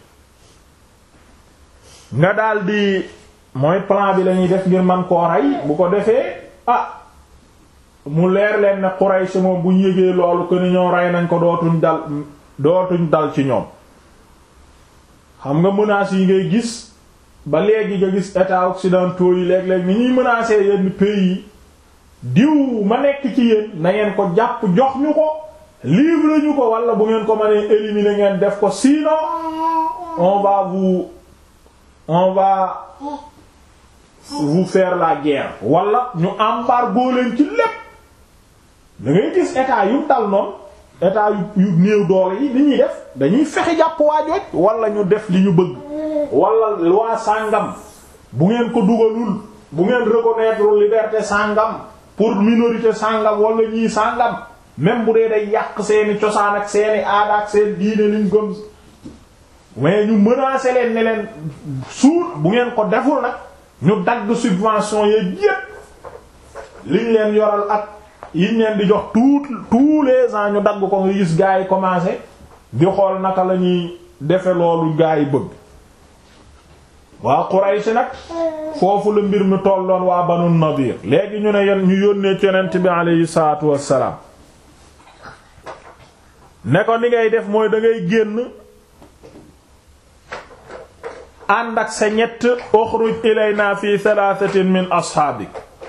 nga daldi mooy plan bi lañuy def ngir man koo rey bu ko defee ah mu leer leen ne Quraysh moom bu ñu yëgee loolu ko ni ñoo rey nañ ko dootuñ dal dootuñ dal ci ñoom xam nga menaces yi ngay gis ba léegi nga gis états occidentaux yi léeg-léeg ni ñuy menacer yenn pays yi diw ma nekk ci yéen na ngeen ko jàpp jox ñu ko livre ñu ko wala bu ngeen ko mënee éliminer ngeen def ko sinon on va vous on va vous faire la guerre wala ñu embargo leen ci lépp da ngay gis état yu dal noonu état yu yu néew doole yi li ñuy def dañuy fexe jàpp waa jooj wala ñu def li ñu bëgg wala loi sàngam bu ngeen ko dugalul bu ngeen reconnaître liberté sàngam pour minorité sàngam wala ñii sàngam même bu dee day yàq seeni cosaan ak seeni aada ak seen diine liñ gëm mais ñu menacer leen ne leen suur bu ngeen ko deful nag ñu dagg subvention yeeg yépp liñ leen yoral ak yiñ leen di jox tout tous les ans ñu dagg ko nga gis gaa yi commencé di xool naka la ñuy defe loolu gaa yi bëgg waa Quraysh nag foofu la mbir mi tolloon waa Banu Nadir léegi ñu ne yen ñu yónnee ci yonent bi aleyhi salaatu wassalaam ne ko ni ngay def mooy da ngay génn ànd ak sa ñett uxruj ilayna fi thalathatin min ashaabik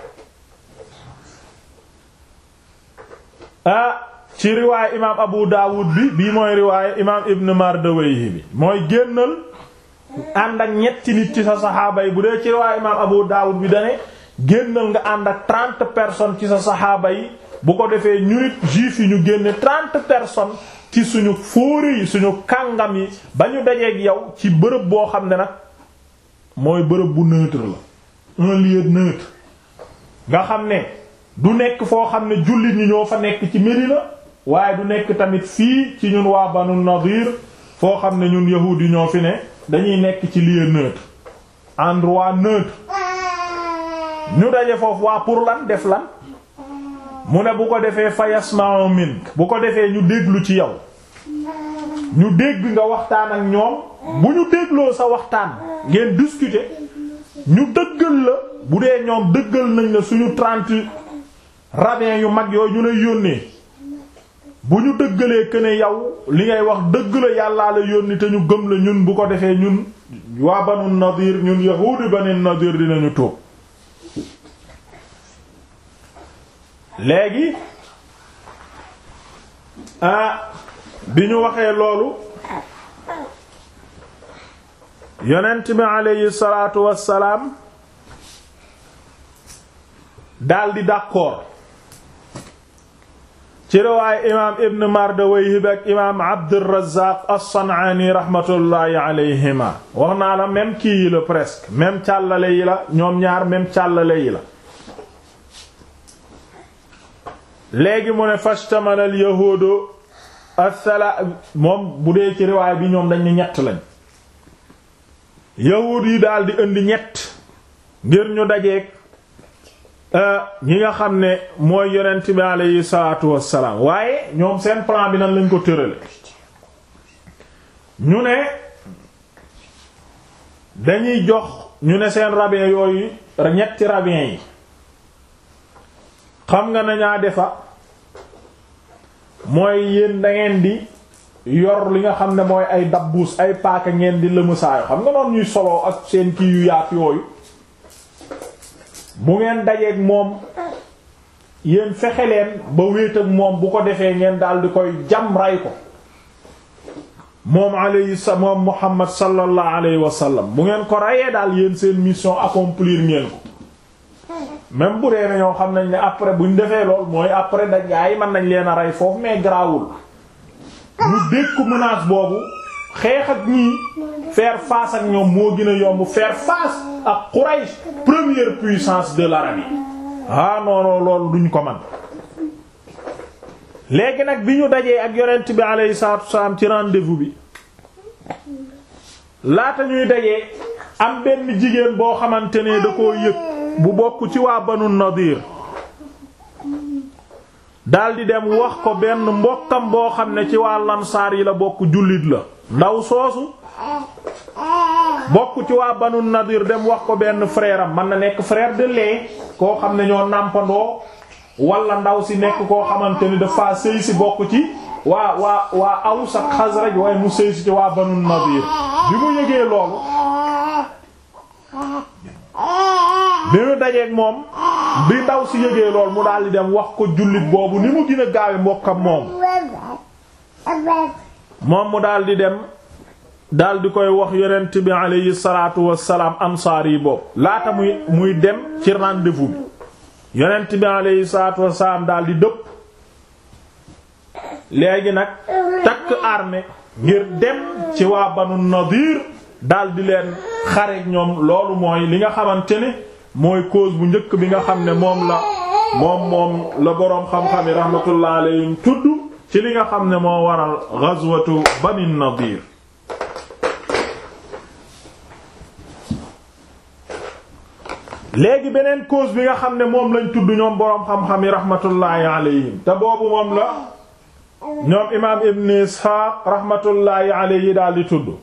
ah ci riwaaya imaam Abu Dawud bi bii mooy riwaaya imaam Ibn Mardawayhi bi mooy génnal ànd ak ñetti nit ci sa saxaaba yi bu dee ci riwaaya imaam Abu Dawud bi dane génnal nga ànd ak trente personnes ci sa saxaaba yi bu ko defee ñu nit juif yi ñu génne trente personnes ci suñu fóore yi suñu kàngam yi ba ñu dajeeg yow ci bërëb boo xam ne nag mooy bërëb bu neutre la un lieu neutre nga xam ne du nekk foo xam ne jullit ñi ñoo fa nekk ci Médina waaye du nekk tamit fii ci ñun waa Banu Nadir foo xam ne ñun yahuud yi ñoo fi ne dañuy nekk ci lieu neutre endroit neutre ñu daje foofu waa pour lan def lan mu ne bu ko defee fa yasma'u mink bu ko defee ñu déglu ci yow ñu dégg nga waxtaan ak ñoom bu ñu dégloo sa waxtaan ngeen discuter ñu dëggal la bu dee ñoom dëggal nañ la suñu trente rabbins yu mag yooyu ñu lay yónnee bu ñu dëggalee que ne yow li ngay wax dëgg la yàllaa la yónni te ñu gëm la ñun bu ko defee ñun waa Banu Nadir ñun yahuudi Banu Nadir dinañu tuub léegi ah bi ñu waxee loolu yonent bi aleyhi salaatu wassalaam daldi d'accord ci riwaaya imaam ibn Mardawayhi ak imaam Abdurrazzaq as-San'aani rahmatullahi alayhima wax naa la même kii yi la presque même càllale yi la ñoom ñaar même càllale yi la léegi mu ne fashtamala al yahuudu athala moom bu dee ci riwaay bi ñoom dañ ni ñett lañ yahuud yi daal di indi ñett ngir ñu dajeek ñi nga xam ne mooy yonent bi aleyhi salaatu wassalaam waaye ñoom seen plan bi nan lañ ko tërale ñu ne dañuy jox ñu ne seen rabbin yooyu ñetti rabbin yi xam nga nañaa defa mooy yéen da ngeen di yor li nga xam ne mooy ay dabbuus ay paaka ngeen di lëmasaayo xam nga noonu ñuy soloo ak seen kii yu yaat yooyu bu ngeen dajeeg moom yéen fexe leen ba wéet ak moom bu ko defee ngeen daal di koy jam ray ko moom alayhi moom Muhammad sallallahu alayhi wa sallam bu ngeen ko rayee daal yéen seen mission accomplir ngeen ko même bu dee na ñoo xam nañ ne après buñ defee lool mooy après da gaa yi mën nañ leen a rey foofu mais garaawul ñu dékku menace boobu xeex ak ñii faire face ak ñoom moo gën a yomb faire face ak Quraysh première puissance de l'Arabie ah non non loolu duñ ko man léegi nag bi ñu dajee ak yonent bi alayhi salaatu wasallam ci rendez-vous bi laata ñuy dajee am benn jigéen boo xamante ne da koo yëg bu bokk ci waa banu nadir daldi dem wax ko benn mbokkam boo xam ne ci waa lamsaar yi la bokk jullit la ndaw soosu bokk ci waa banu nadir dem wax ko benn frère am man na nekk frère de lait koo xam ne ñoo nàmpandoo wala ndaw si nekk koo xamante ni dafa sëy si bokk ci waa waa waa Aws ak Xasraj waaye mu sëy si ci waa banu nadir bi mu yëgee loolu bi mu dajeek moom bi ndaw si yëgee lool mu daldi dem wax ko jullit boobu ni mu gën a gaawe mbokkam moom moom mu daldi dem daldi koy wax yonent bi aleyhi salaatu wassalaam ansaar yi boobu laata muy muy dem ci rendez-vous bi yonent bi aleyhi salaatu wassalaam daldi dëpp léegi nag takk armée ngir dem ci waa banu nadir daldi leen xareek ñoom loolu mooy li nga xamante ne mooy cause bu njëkk bi nga xam ne moom la moom moom la boroom xam-xam yi rahmatullah alayhim tudd ci li nga xam ne moo waral ghazwatu bani nadir léegi beneen cause bi nga xam ne moom lañ tudd ñoom boroom xam-xam yi rahmatullahi alayhim te boobu moom la ñoom imaam ibn isxaaq rahmatullahi alayhi daal di tudd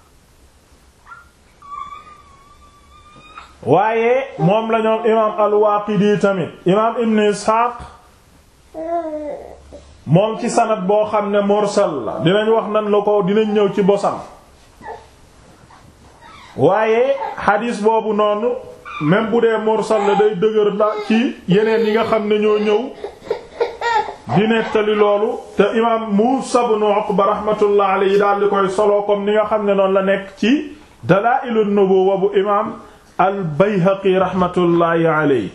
waaye moom la ñoom imaam al-Waaqidi tamit imaam ibn isxaaq moom ci sanad boo xam ne mursal la dinañ wax nan la ko dinañ ñëw ci bosam waaye xadiis boobu noonu même bu dee mursal la day dëgër la ci yeneen yi nga xam ne ñoo ñëw di nettali loolu te imaam Muusaa ibn Uqba rahmatullah alayhi daal di koy solo comme ni nga xam ne noonu la nekk ci Dalaa'ilun Nubuwwa bu imaam al Bayhaqi rahmatullahi alayhi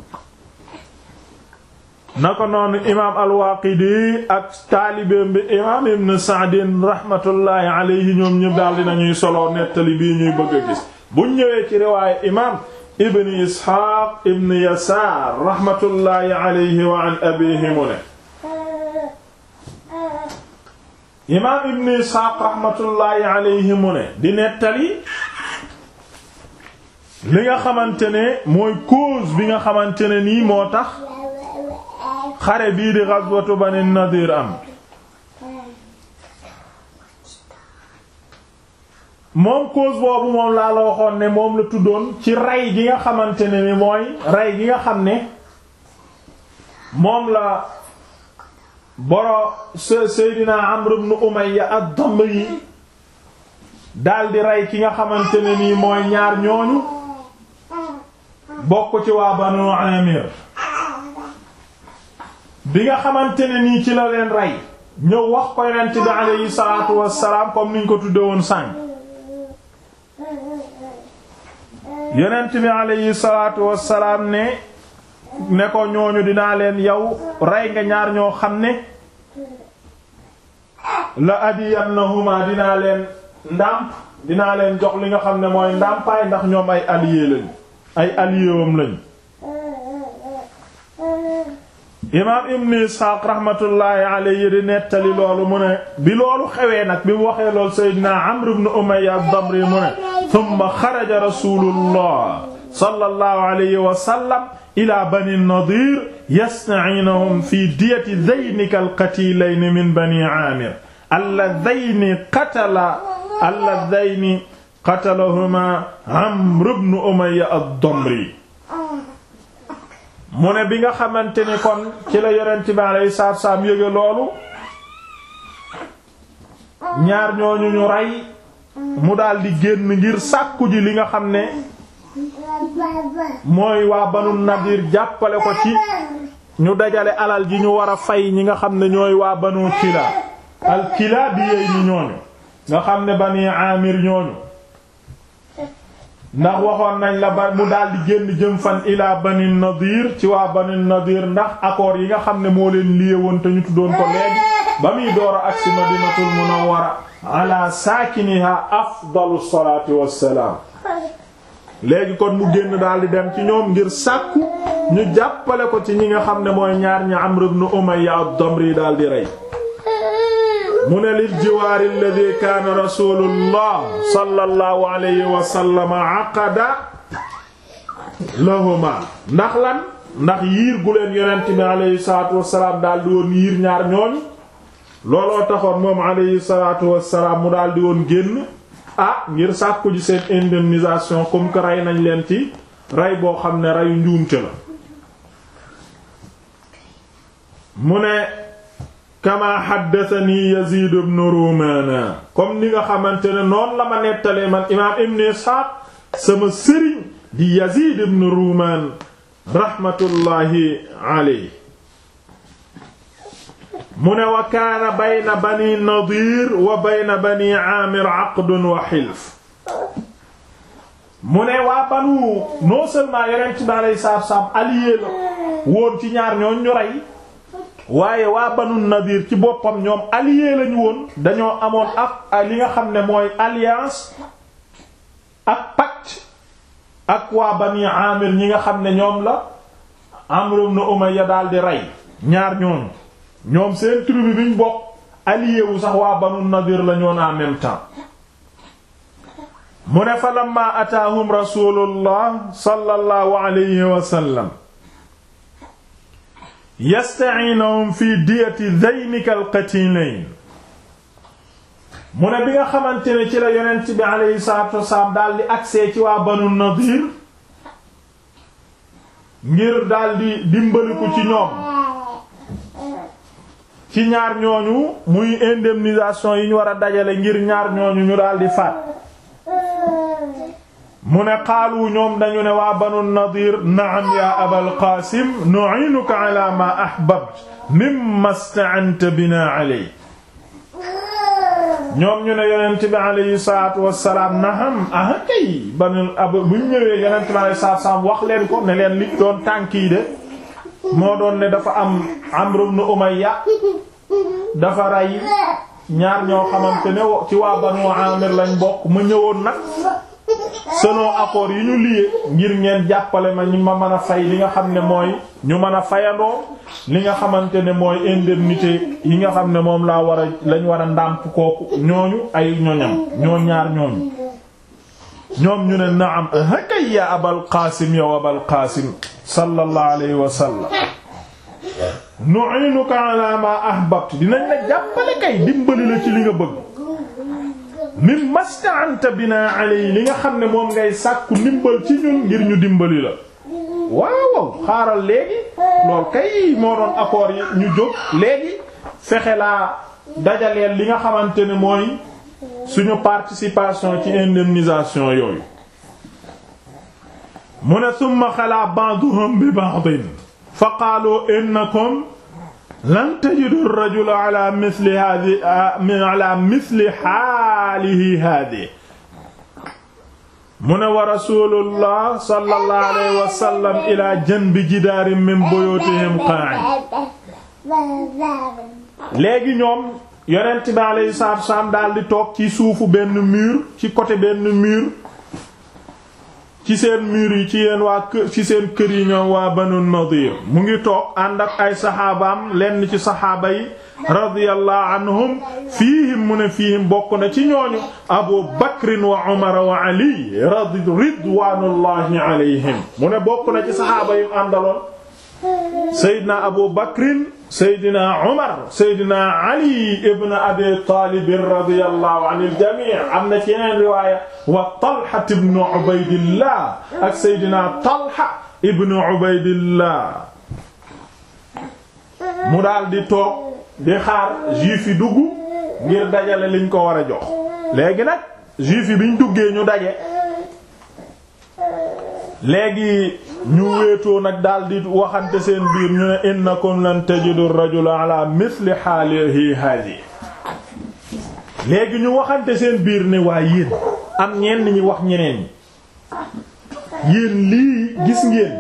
naka noonu imaam al Waaqidi ak taalibeem bi imaam Ibn Sa'din rahmatullahi alayhi ñoom ñëpp daal dinañuy solo nettali bii ñuy bëgg a gis buñ ñëwee ci riwaaya imaam Ibn Isxaaq Ibn Yasaar rahmatullahi alayhi wa an abiihi mu ne imaam Ibn Isxaaq rahmatullahi alayhi mu ne di nettali li nga xamante ne mooy cause bi nga xamante ne nii moo tax xare bii di ghazwatu Bani Nadir am moom cause boobu moom laa la waxoon ne moom la tuddoon ci rey gi nga xamante ne ni mooy rey gi nga xam ne moom la boro Seydina Amr ibn Umayya ad-Damri daldi rey ki nga xamante ne nii mooy ñaar ñooñu bokk ci waa Banu Amir bi nga xamante ne nii ci la leen rey ñëw wax ko yonent bi alayhi salaatu wassalaam comme niñ ko tudde woon sànq yonent bi alayhi salaatu wassalaam ne ne ko ñooñu dinaa leen yow rey nga ñaar ñoo xam ne la adiyannahuma dinaa leen ndàmp dinaa leen jox li nga xam ne mooy ndàmpaay ndax ñoom ay allié lañ ay alliéwam lañ imaam ibn isxaaq raxmatullaahi alayhi di nettali loolu mu ne bi loolu xewee nag bi mu waxee loolu seydina amr ibn umayya ad-damri mu ne thumma xaraja rasulullah sallallahu alayhi wa sallam ila bani nadir yasta'iinuhum fi diyati dhaynika al-qatilayni min bani aamir alladhayni qatala alladhayni qatalahuma amr ibn umayya ad-damri mu ne bi nga xamante ni kon ci la yonent bi alayhi salaatu salaam yëge loolu ñaar ñooñu ñu rey mu daldi génn ngir sàkku ji li nga xam ne mooy waa banu nadir jàppale ko ci ñu dajale alal ji ñu war a fay ñi nga xam ne ñooy waa banu kila al kila bi yeey ñi ñooñu nga xam ne bani amir ñooñu ndax waxoon nañ la ba mu daldi génn jëm fan ilaa bani nadir ci waa bani nadir ndax accord yi nga xam ne moo leen lié woon te ñu tuddoon ko léegi ba muy door a agsi madinatul munawwara ala saakiniha afdalu salaatu wassalaam léegi kon mu génn daldi dem ci ñoom ngir sàkku ñu jàppale ko ci ñi nga xam ne mooy ñaar ñi Amr ibn Umayya ad-Damri daldi rey mu ne lil jiwaari alladhi kaana rasulullah sallallahu alayhi wa sallam aqada lahuma ndax lan ndax yiir gu leen yonent bi alayhi salaatu wassalaam daal di woon yiir ñaar ñooñ looloo taxoon moom alayhi salaatu wassalaam mu daal di woon génn ah ngir sàkku ji seen indemnisation comme que rey nañ leen ci rey boo xam ne reyu njuumte la mu ne kama haddathani Yazid ibn Rumana comme ni nga xamante ne noonu la ma nettalee man imaam Ibn Ishaq sama sëriñ di Yazid ibn Ruman rahmatullahi alayhi mu ne wa kaana bayna bani Nadir wa bayna bani Amir aqdun wa hilf mu ne waa banu non seulement Yonent bi alayhi salaatu wa salaam allié la woon ci ñaar ñoon ñu rey waaye waa banu nadir ci boppam ñoom allié lañu woon dañoo amoon ak li nga xam ne mooy alliance ak pacte ak waa bani amir ñi nga xam ne ñoom la Amr ibn Umayya daal di rey ñaar ñooñu ñoom seen tribu bi ñu bokk allié wu sax waa banu nadir la ñoon en même temps mu ne fa lamma ataahum rasulullah sallallahu alayhi wa sallam yasta'iinuhum fi diyati dhaynika al-qatilayn mu ne bi nga xamante ne ci la yonent bi alayhi salaatu wasalaam daal di agsee ci waa Banu Nadir ngir daal di dimbaliku ci ñoom ci ñaar ñooñu muy indemnisation yi ñu war a dajale ngir ñaar ñooñu ñu daal di faat mu ne xaalu ñoom dañu ne waa banu nadir naam ya abal qaasim nu'inuka ala ma ahbabt mimma sta'anta bina alay ñoom ñu ne yonent bi alayhi salaatu wassalaam naam ah kay banu ab buñ ñëwee yonent bi alayhi salaatu wassalaam wax leen ko ne leen li doon tànkii de moo doon ne dafa am Amr ibn Umayya dafa rey ñaar ñoo xamante ne ci waa banu Amir lañ bokk ma ñëwoon nag selon accord yi ñu lié ngir ngeen jàppale ma ñi ma mën a fay li nga xam ne mooy ñu mën a fayandoo li nga xamante ne mooy indemnité yi nga xam ne moom laa war a lañ war a ndàmp kooku ñooñu ay ñoñam ñoo ñaar ñooñu ñoom ñu ne naam hakay ya abal qaasim yow abal qaasim sallallahu alayhi wa sallam nu'inuka ala ma ahbabt dinañ la jàppale kay dimbali la ci li nga bëgg min masta'anta bina alay li nga xam ne moom ngay sàkku ndimbal ci ñun ngir ñu dimbali la waaw xaaral léegi lool kay moo doon accord yi ñu jóg léegi fexe laa dajaleel li nga xamante ne mooy suñu participation ci indemnisation yooyu mu ne summa xalaa ba'duhum bi ba'din fa qaalu innakum lan tajidu rajula ala misli hadi ala misli xaalihi hadi mu ne wa rasulullah sallallahu alayhi wa sallam ila janbi jidaarin min buyutihim qa'id léegi ñoom yonent bi alayhi salaatu wa salaam daal di toog ci suufu benn mur ci côté benn mur ci seen mur yi ci yeen waa kër ci seen kër yi ñoom waa Banu Nadir mu ngi toog ànd ak ay saxaabaam lenn ci saxaaba yi radiyallahu anhum fiihim mu ne fiihim bokk na ci ñooñu Abu Bakrin wa Umar wa Ali radi ridwanullahi alayhim mu ne bokk na ci saxaaba yu àndaloon Seydina Abu Bakrin Seydina Umar Seydina Ali ibn Abi Talib radiyallahu anil jami' am na ci yeneen riwaaya wa Talha ibn Ubaydillah ak Seydina Talha ibn Ubaydillah mu daal di toog di xaar juif yi dugg ngir dajale liñ ko war a jox léegi nag juif yi biñ duggee ñu daje léegi ñu wéetoo nag daal di waxante seen biir ñu ne innakum lan tajidu rajula ala misli haalihi hadi léegi ñu waxante seen biir ne waa yéen am ñenn ñi wax ñeneen ñi yéen lii gis ngeen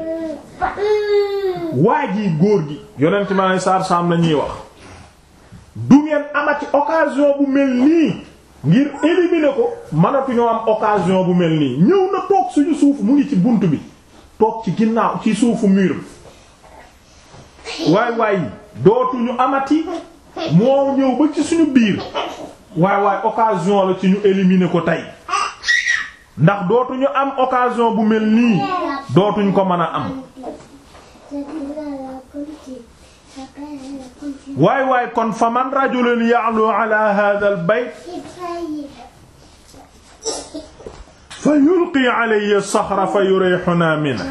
waa ji góor gi yonent ma ne saar saam la ñuy wax du ngeen amati occasion bu mel nii ngir éliminer ko mënatuñoo am occasion bu mel nii ñëw na toog suñu suuf mu ngi ci bunt bi toog ci ginnaaw ci suufu mur waay waay dootuñu amati moo ñëw ba ci suñu biir waay waay occasion la ci ñu éliminer ko tey ndax dootuñu am occasion bu mel nii dootuñ ko mën a am waay waay kon fa man rajulun ya'lu ala hadha al bayt fa yulqi alayhi saxra fa yurihuna minhu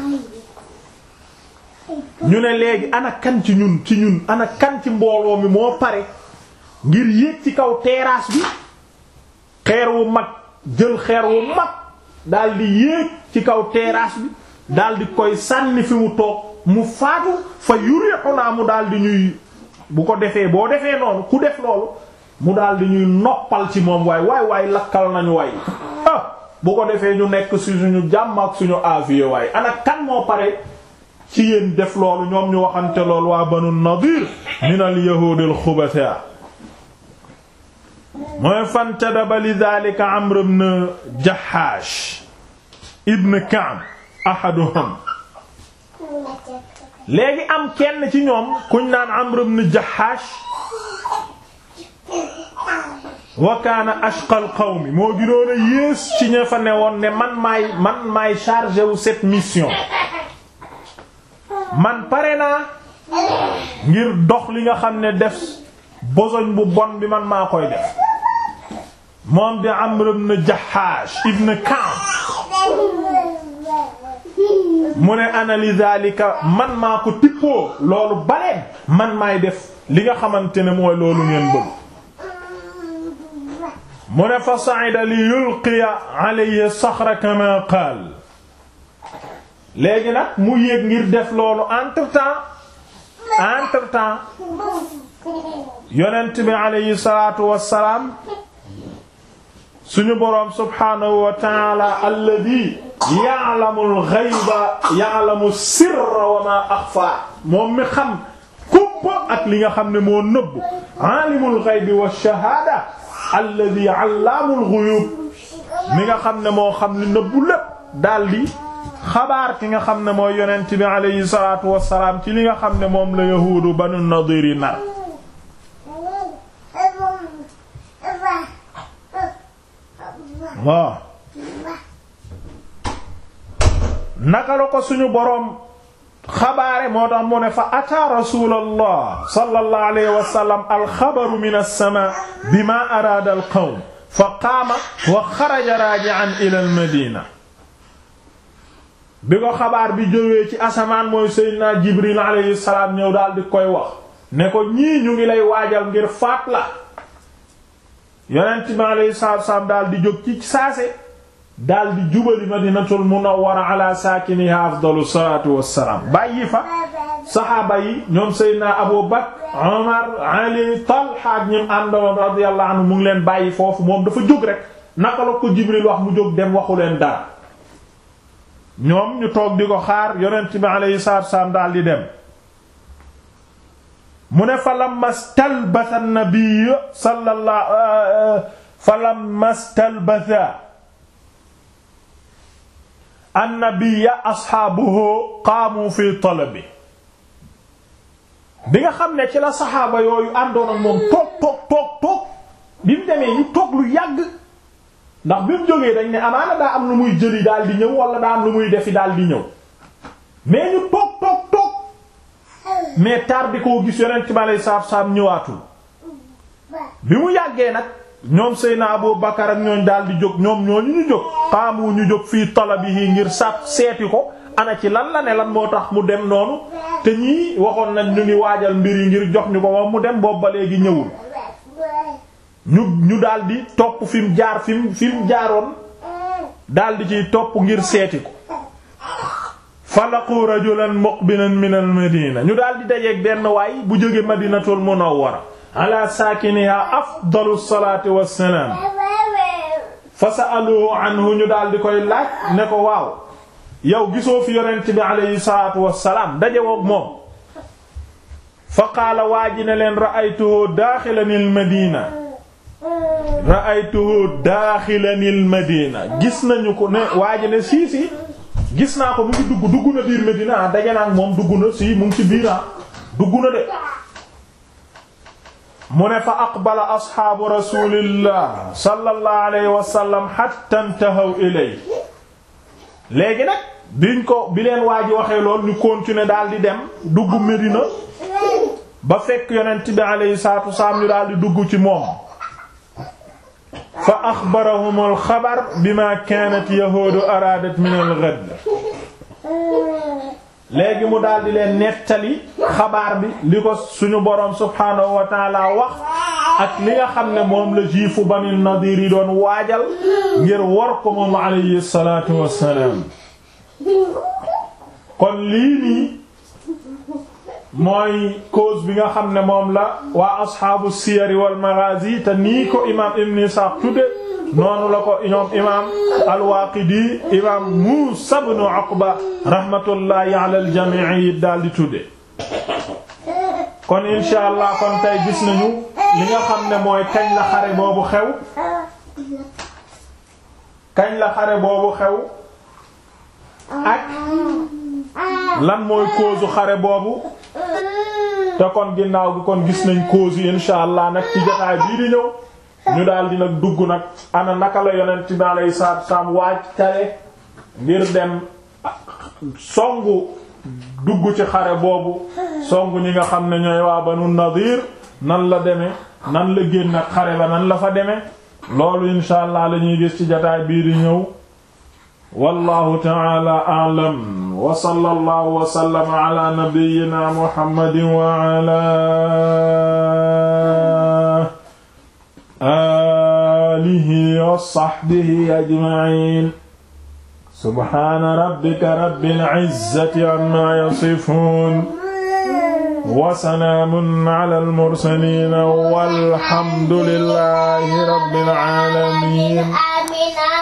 ñu ne léegi ana kan ci ñun ci ñun ana kan ci mbooloo mi moo pare ngir yéeg ci kaw terrasse bi xeer wu mag jël xeer wu mag daldi yéeg ci kaw terrasse bi daldi koy sànni fi mu toog mu faatu fa yurihuna mu daldi ñuy bu ko defee boo defee noonu ku def loolu mu daldi ñuy noppal ci moom waay waay waay lakkal nañu waay ah bu ko defee ñu nekk ci suñu jàmm ak suñu avié waay ana kan moo pare ci yéen def loolu ñoom ñu waxante loolu waa banu nadir min al yahud al xubatha mooy fantadaba li dhalika amr ibn jahash ibn ka'b ahaduhum léegi am kenn ci ñoom kuñ naan amr ibn jahash wa kaana ashqal qawmi moo gënoon a yées ci ña fa newoon ne man maay man maay chargé wu cette mission man pare naa ngir dox li nga xam ne def besogne bu bon bi man maa koy def moom di Amr ibn Jahash ibn Ka'b mu ne ana li zalika man maa ko tippoo loolu baleen man maay def li nga xamante ne mooy loolu ngeen bëgg mu ne fa sa'ida li yulqiya alayhi saxra kama qaal léegi nag mu yéeg ngir def loolu entre temps entre temps yonent bi alayhi salaatu wassalaam suñu boroom subhaanahu wa ta'ala alladhi ya'lamu al-ghayba ya'lamu sirra wa ma akhfa moom mi xam kuppa ak li nga xam ne moo nëbb aalimul ghaybi wash-shahaada alladhi 'allamul ghuyub mi nga xam ne moo xam li nëbbu lépp daldi xabaar ki nga xam ne mooy yonent bi alayhi salaatu wassalaam ci li nga xam ne moom la yahuudu banu nadir yi nar waaw naka la ko suñu boroom xabaare moo tax mu ne fa ataa rasulallah sallallahu alayhi wa sallam alxabaru min as-samaa bima araada al-qawm fa qaama wa xaraja raaji'an ila al-madina bi ko xabaar bi jógee ci asamaan mooy seydina jibril alayhi salaam ñëw daal di koy wax ne ko ñii ñu ngi lay waajal ngir faat la yonent bi alayhi salaatu salaam daal di jóg ci saase daal di jubali madinatul munawwara ala saakiniha afdalu salaatu wassalaam bàyyi fa saxaaba yi ñoom seydina abu bakr umar ali talha ak ñim àndoon radiyallahu anhu mu ngi leen bàyyi foofu moom dafa jóg rek naka la ko jibril wax mu jóg dem waxu leen dara ñoom ñu toog di ko xaar yonent bi alayhi salaatu wassalaam daal di dem mu ne fa lamma stalbatha an-nabiy sallallahu fa lamma stalbatha an-nabiy ashaabuhu qaamu fi talabi bi nga xam ne ci la saxaaba yooyu àndoon ak moom toog toog toog toog bi mu demee ñu toog lu yàgg ndax bi mu jógee dañ ne amaana daa am lu muy jëli daal di ñëw wala daa am lu muy defi daal di ñëw mais ñu toog toog toog mais tardé koo gis yonent bi aleyhi salaatu salaam ñëwaatul bi mu yàggee nag ñoom Seyna Abu Bakar ak ñooñ daal di jóg ñoom ñooñu ñu jóg xaamu ñu jóg fii talabihi ngir sàpp seeti ko ana ci lan la ne lan moo tax mu dem noonu te ñii waxoon nañ ñu ngi waajal mbir yi ngir jox ñu ko moom mu dem boobu ba léegi ñëwul ñu ñu daal di topp fi mu jaar fi mu fi mu jaaroon daal di ciy topp ngir seeti ko falaqu rajulan muqbilan min al madina ñu daal di dajeeg benn waay bu jóge madinatul munawwara ala saakiniha afdalu salaati wassalaam fa sa'aluhu anhu ñu daal di koy laaj ne ko waaw yow gisoo fi yonent bi alayhi salaatu wassalaam dajewoog moom fa qaala waa ji ne leen ra'aytuhu daaxilan al madina ra'aytuhu daaxilan al madina gis nañu ko ne waa ji ne sii si gis naa ko mu ngi dugg dugg na biir Medina daje naa ak moom dugg na si mu ngi ci biir dugg na de mu ne fa aqbala asxaabu rasulillah sallallahu alayhi wa sallam hatta intahaw ilay léegi nag biñ ko bi leen waa ji waxee lool ñu continuer daal di dem dugg Medina ba fekk yonent bi alayhi salaatu wasalaam ñu daal di dugg ci moom fa axbarahum alxabar bima kaanat yahuudu araadat min al-ghad léegi mu daal di leen nettali xabaar bi li ko suñu boroom subhaanahu wa taala wax ak li nga xam ne moom la jiifu Bani Nadiir yi doon waajal ngir war ko moom alayhi salaatu wassalaam kon lii nii mooy cause bi nga xam ne moom la waa asxaabu siyari wal maghazi te nii ko imaam Ibn Isaaq tudde noonu la ko ñoom imaam al-Waaqidi imaam Muusaa ibn Uqba rahmatullahi ala al-jamii yi daal di tudde kon insha allah kon tey gis nañu li nga xam ne mooy kañ la xare boobu xew kañ la xare boobu xew ak lan mooy cause xare boobu te kon ginnaaw gi kon gis nañ cause yi insha allah nag ci jotaay bii di ñëw ñu daal di nag dugg nag ana naka la yonent bi alayhi salaatu salaam waaj tare ngir dem songu dugg ci xare boobu songu ñi nga xam ne ñooy waa Banu Nadir nan la demee nan la génn ak xare ba nan la fa demee loolu insha allah la ñuy gis ci jotaay bii di ñëw wallahu ta'ala a'lam wa sallallahu wa sallama ala nabiyyina muhammadin wa ala alihi wa sahbihi ajma'in subhana rabbika rabbil izzati amma yasifun wa salaamun ala al mursalin walhamdulillahi rabbil alamin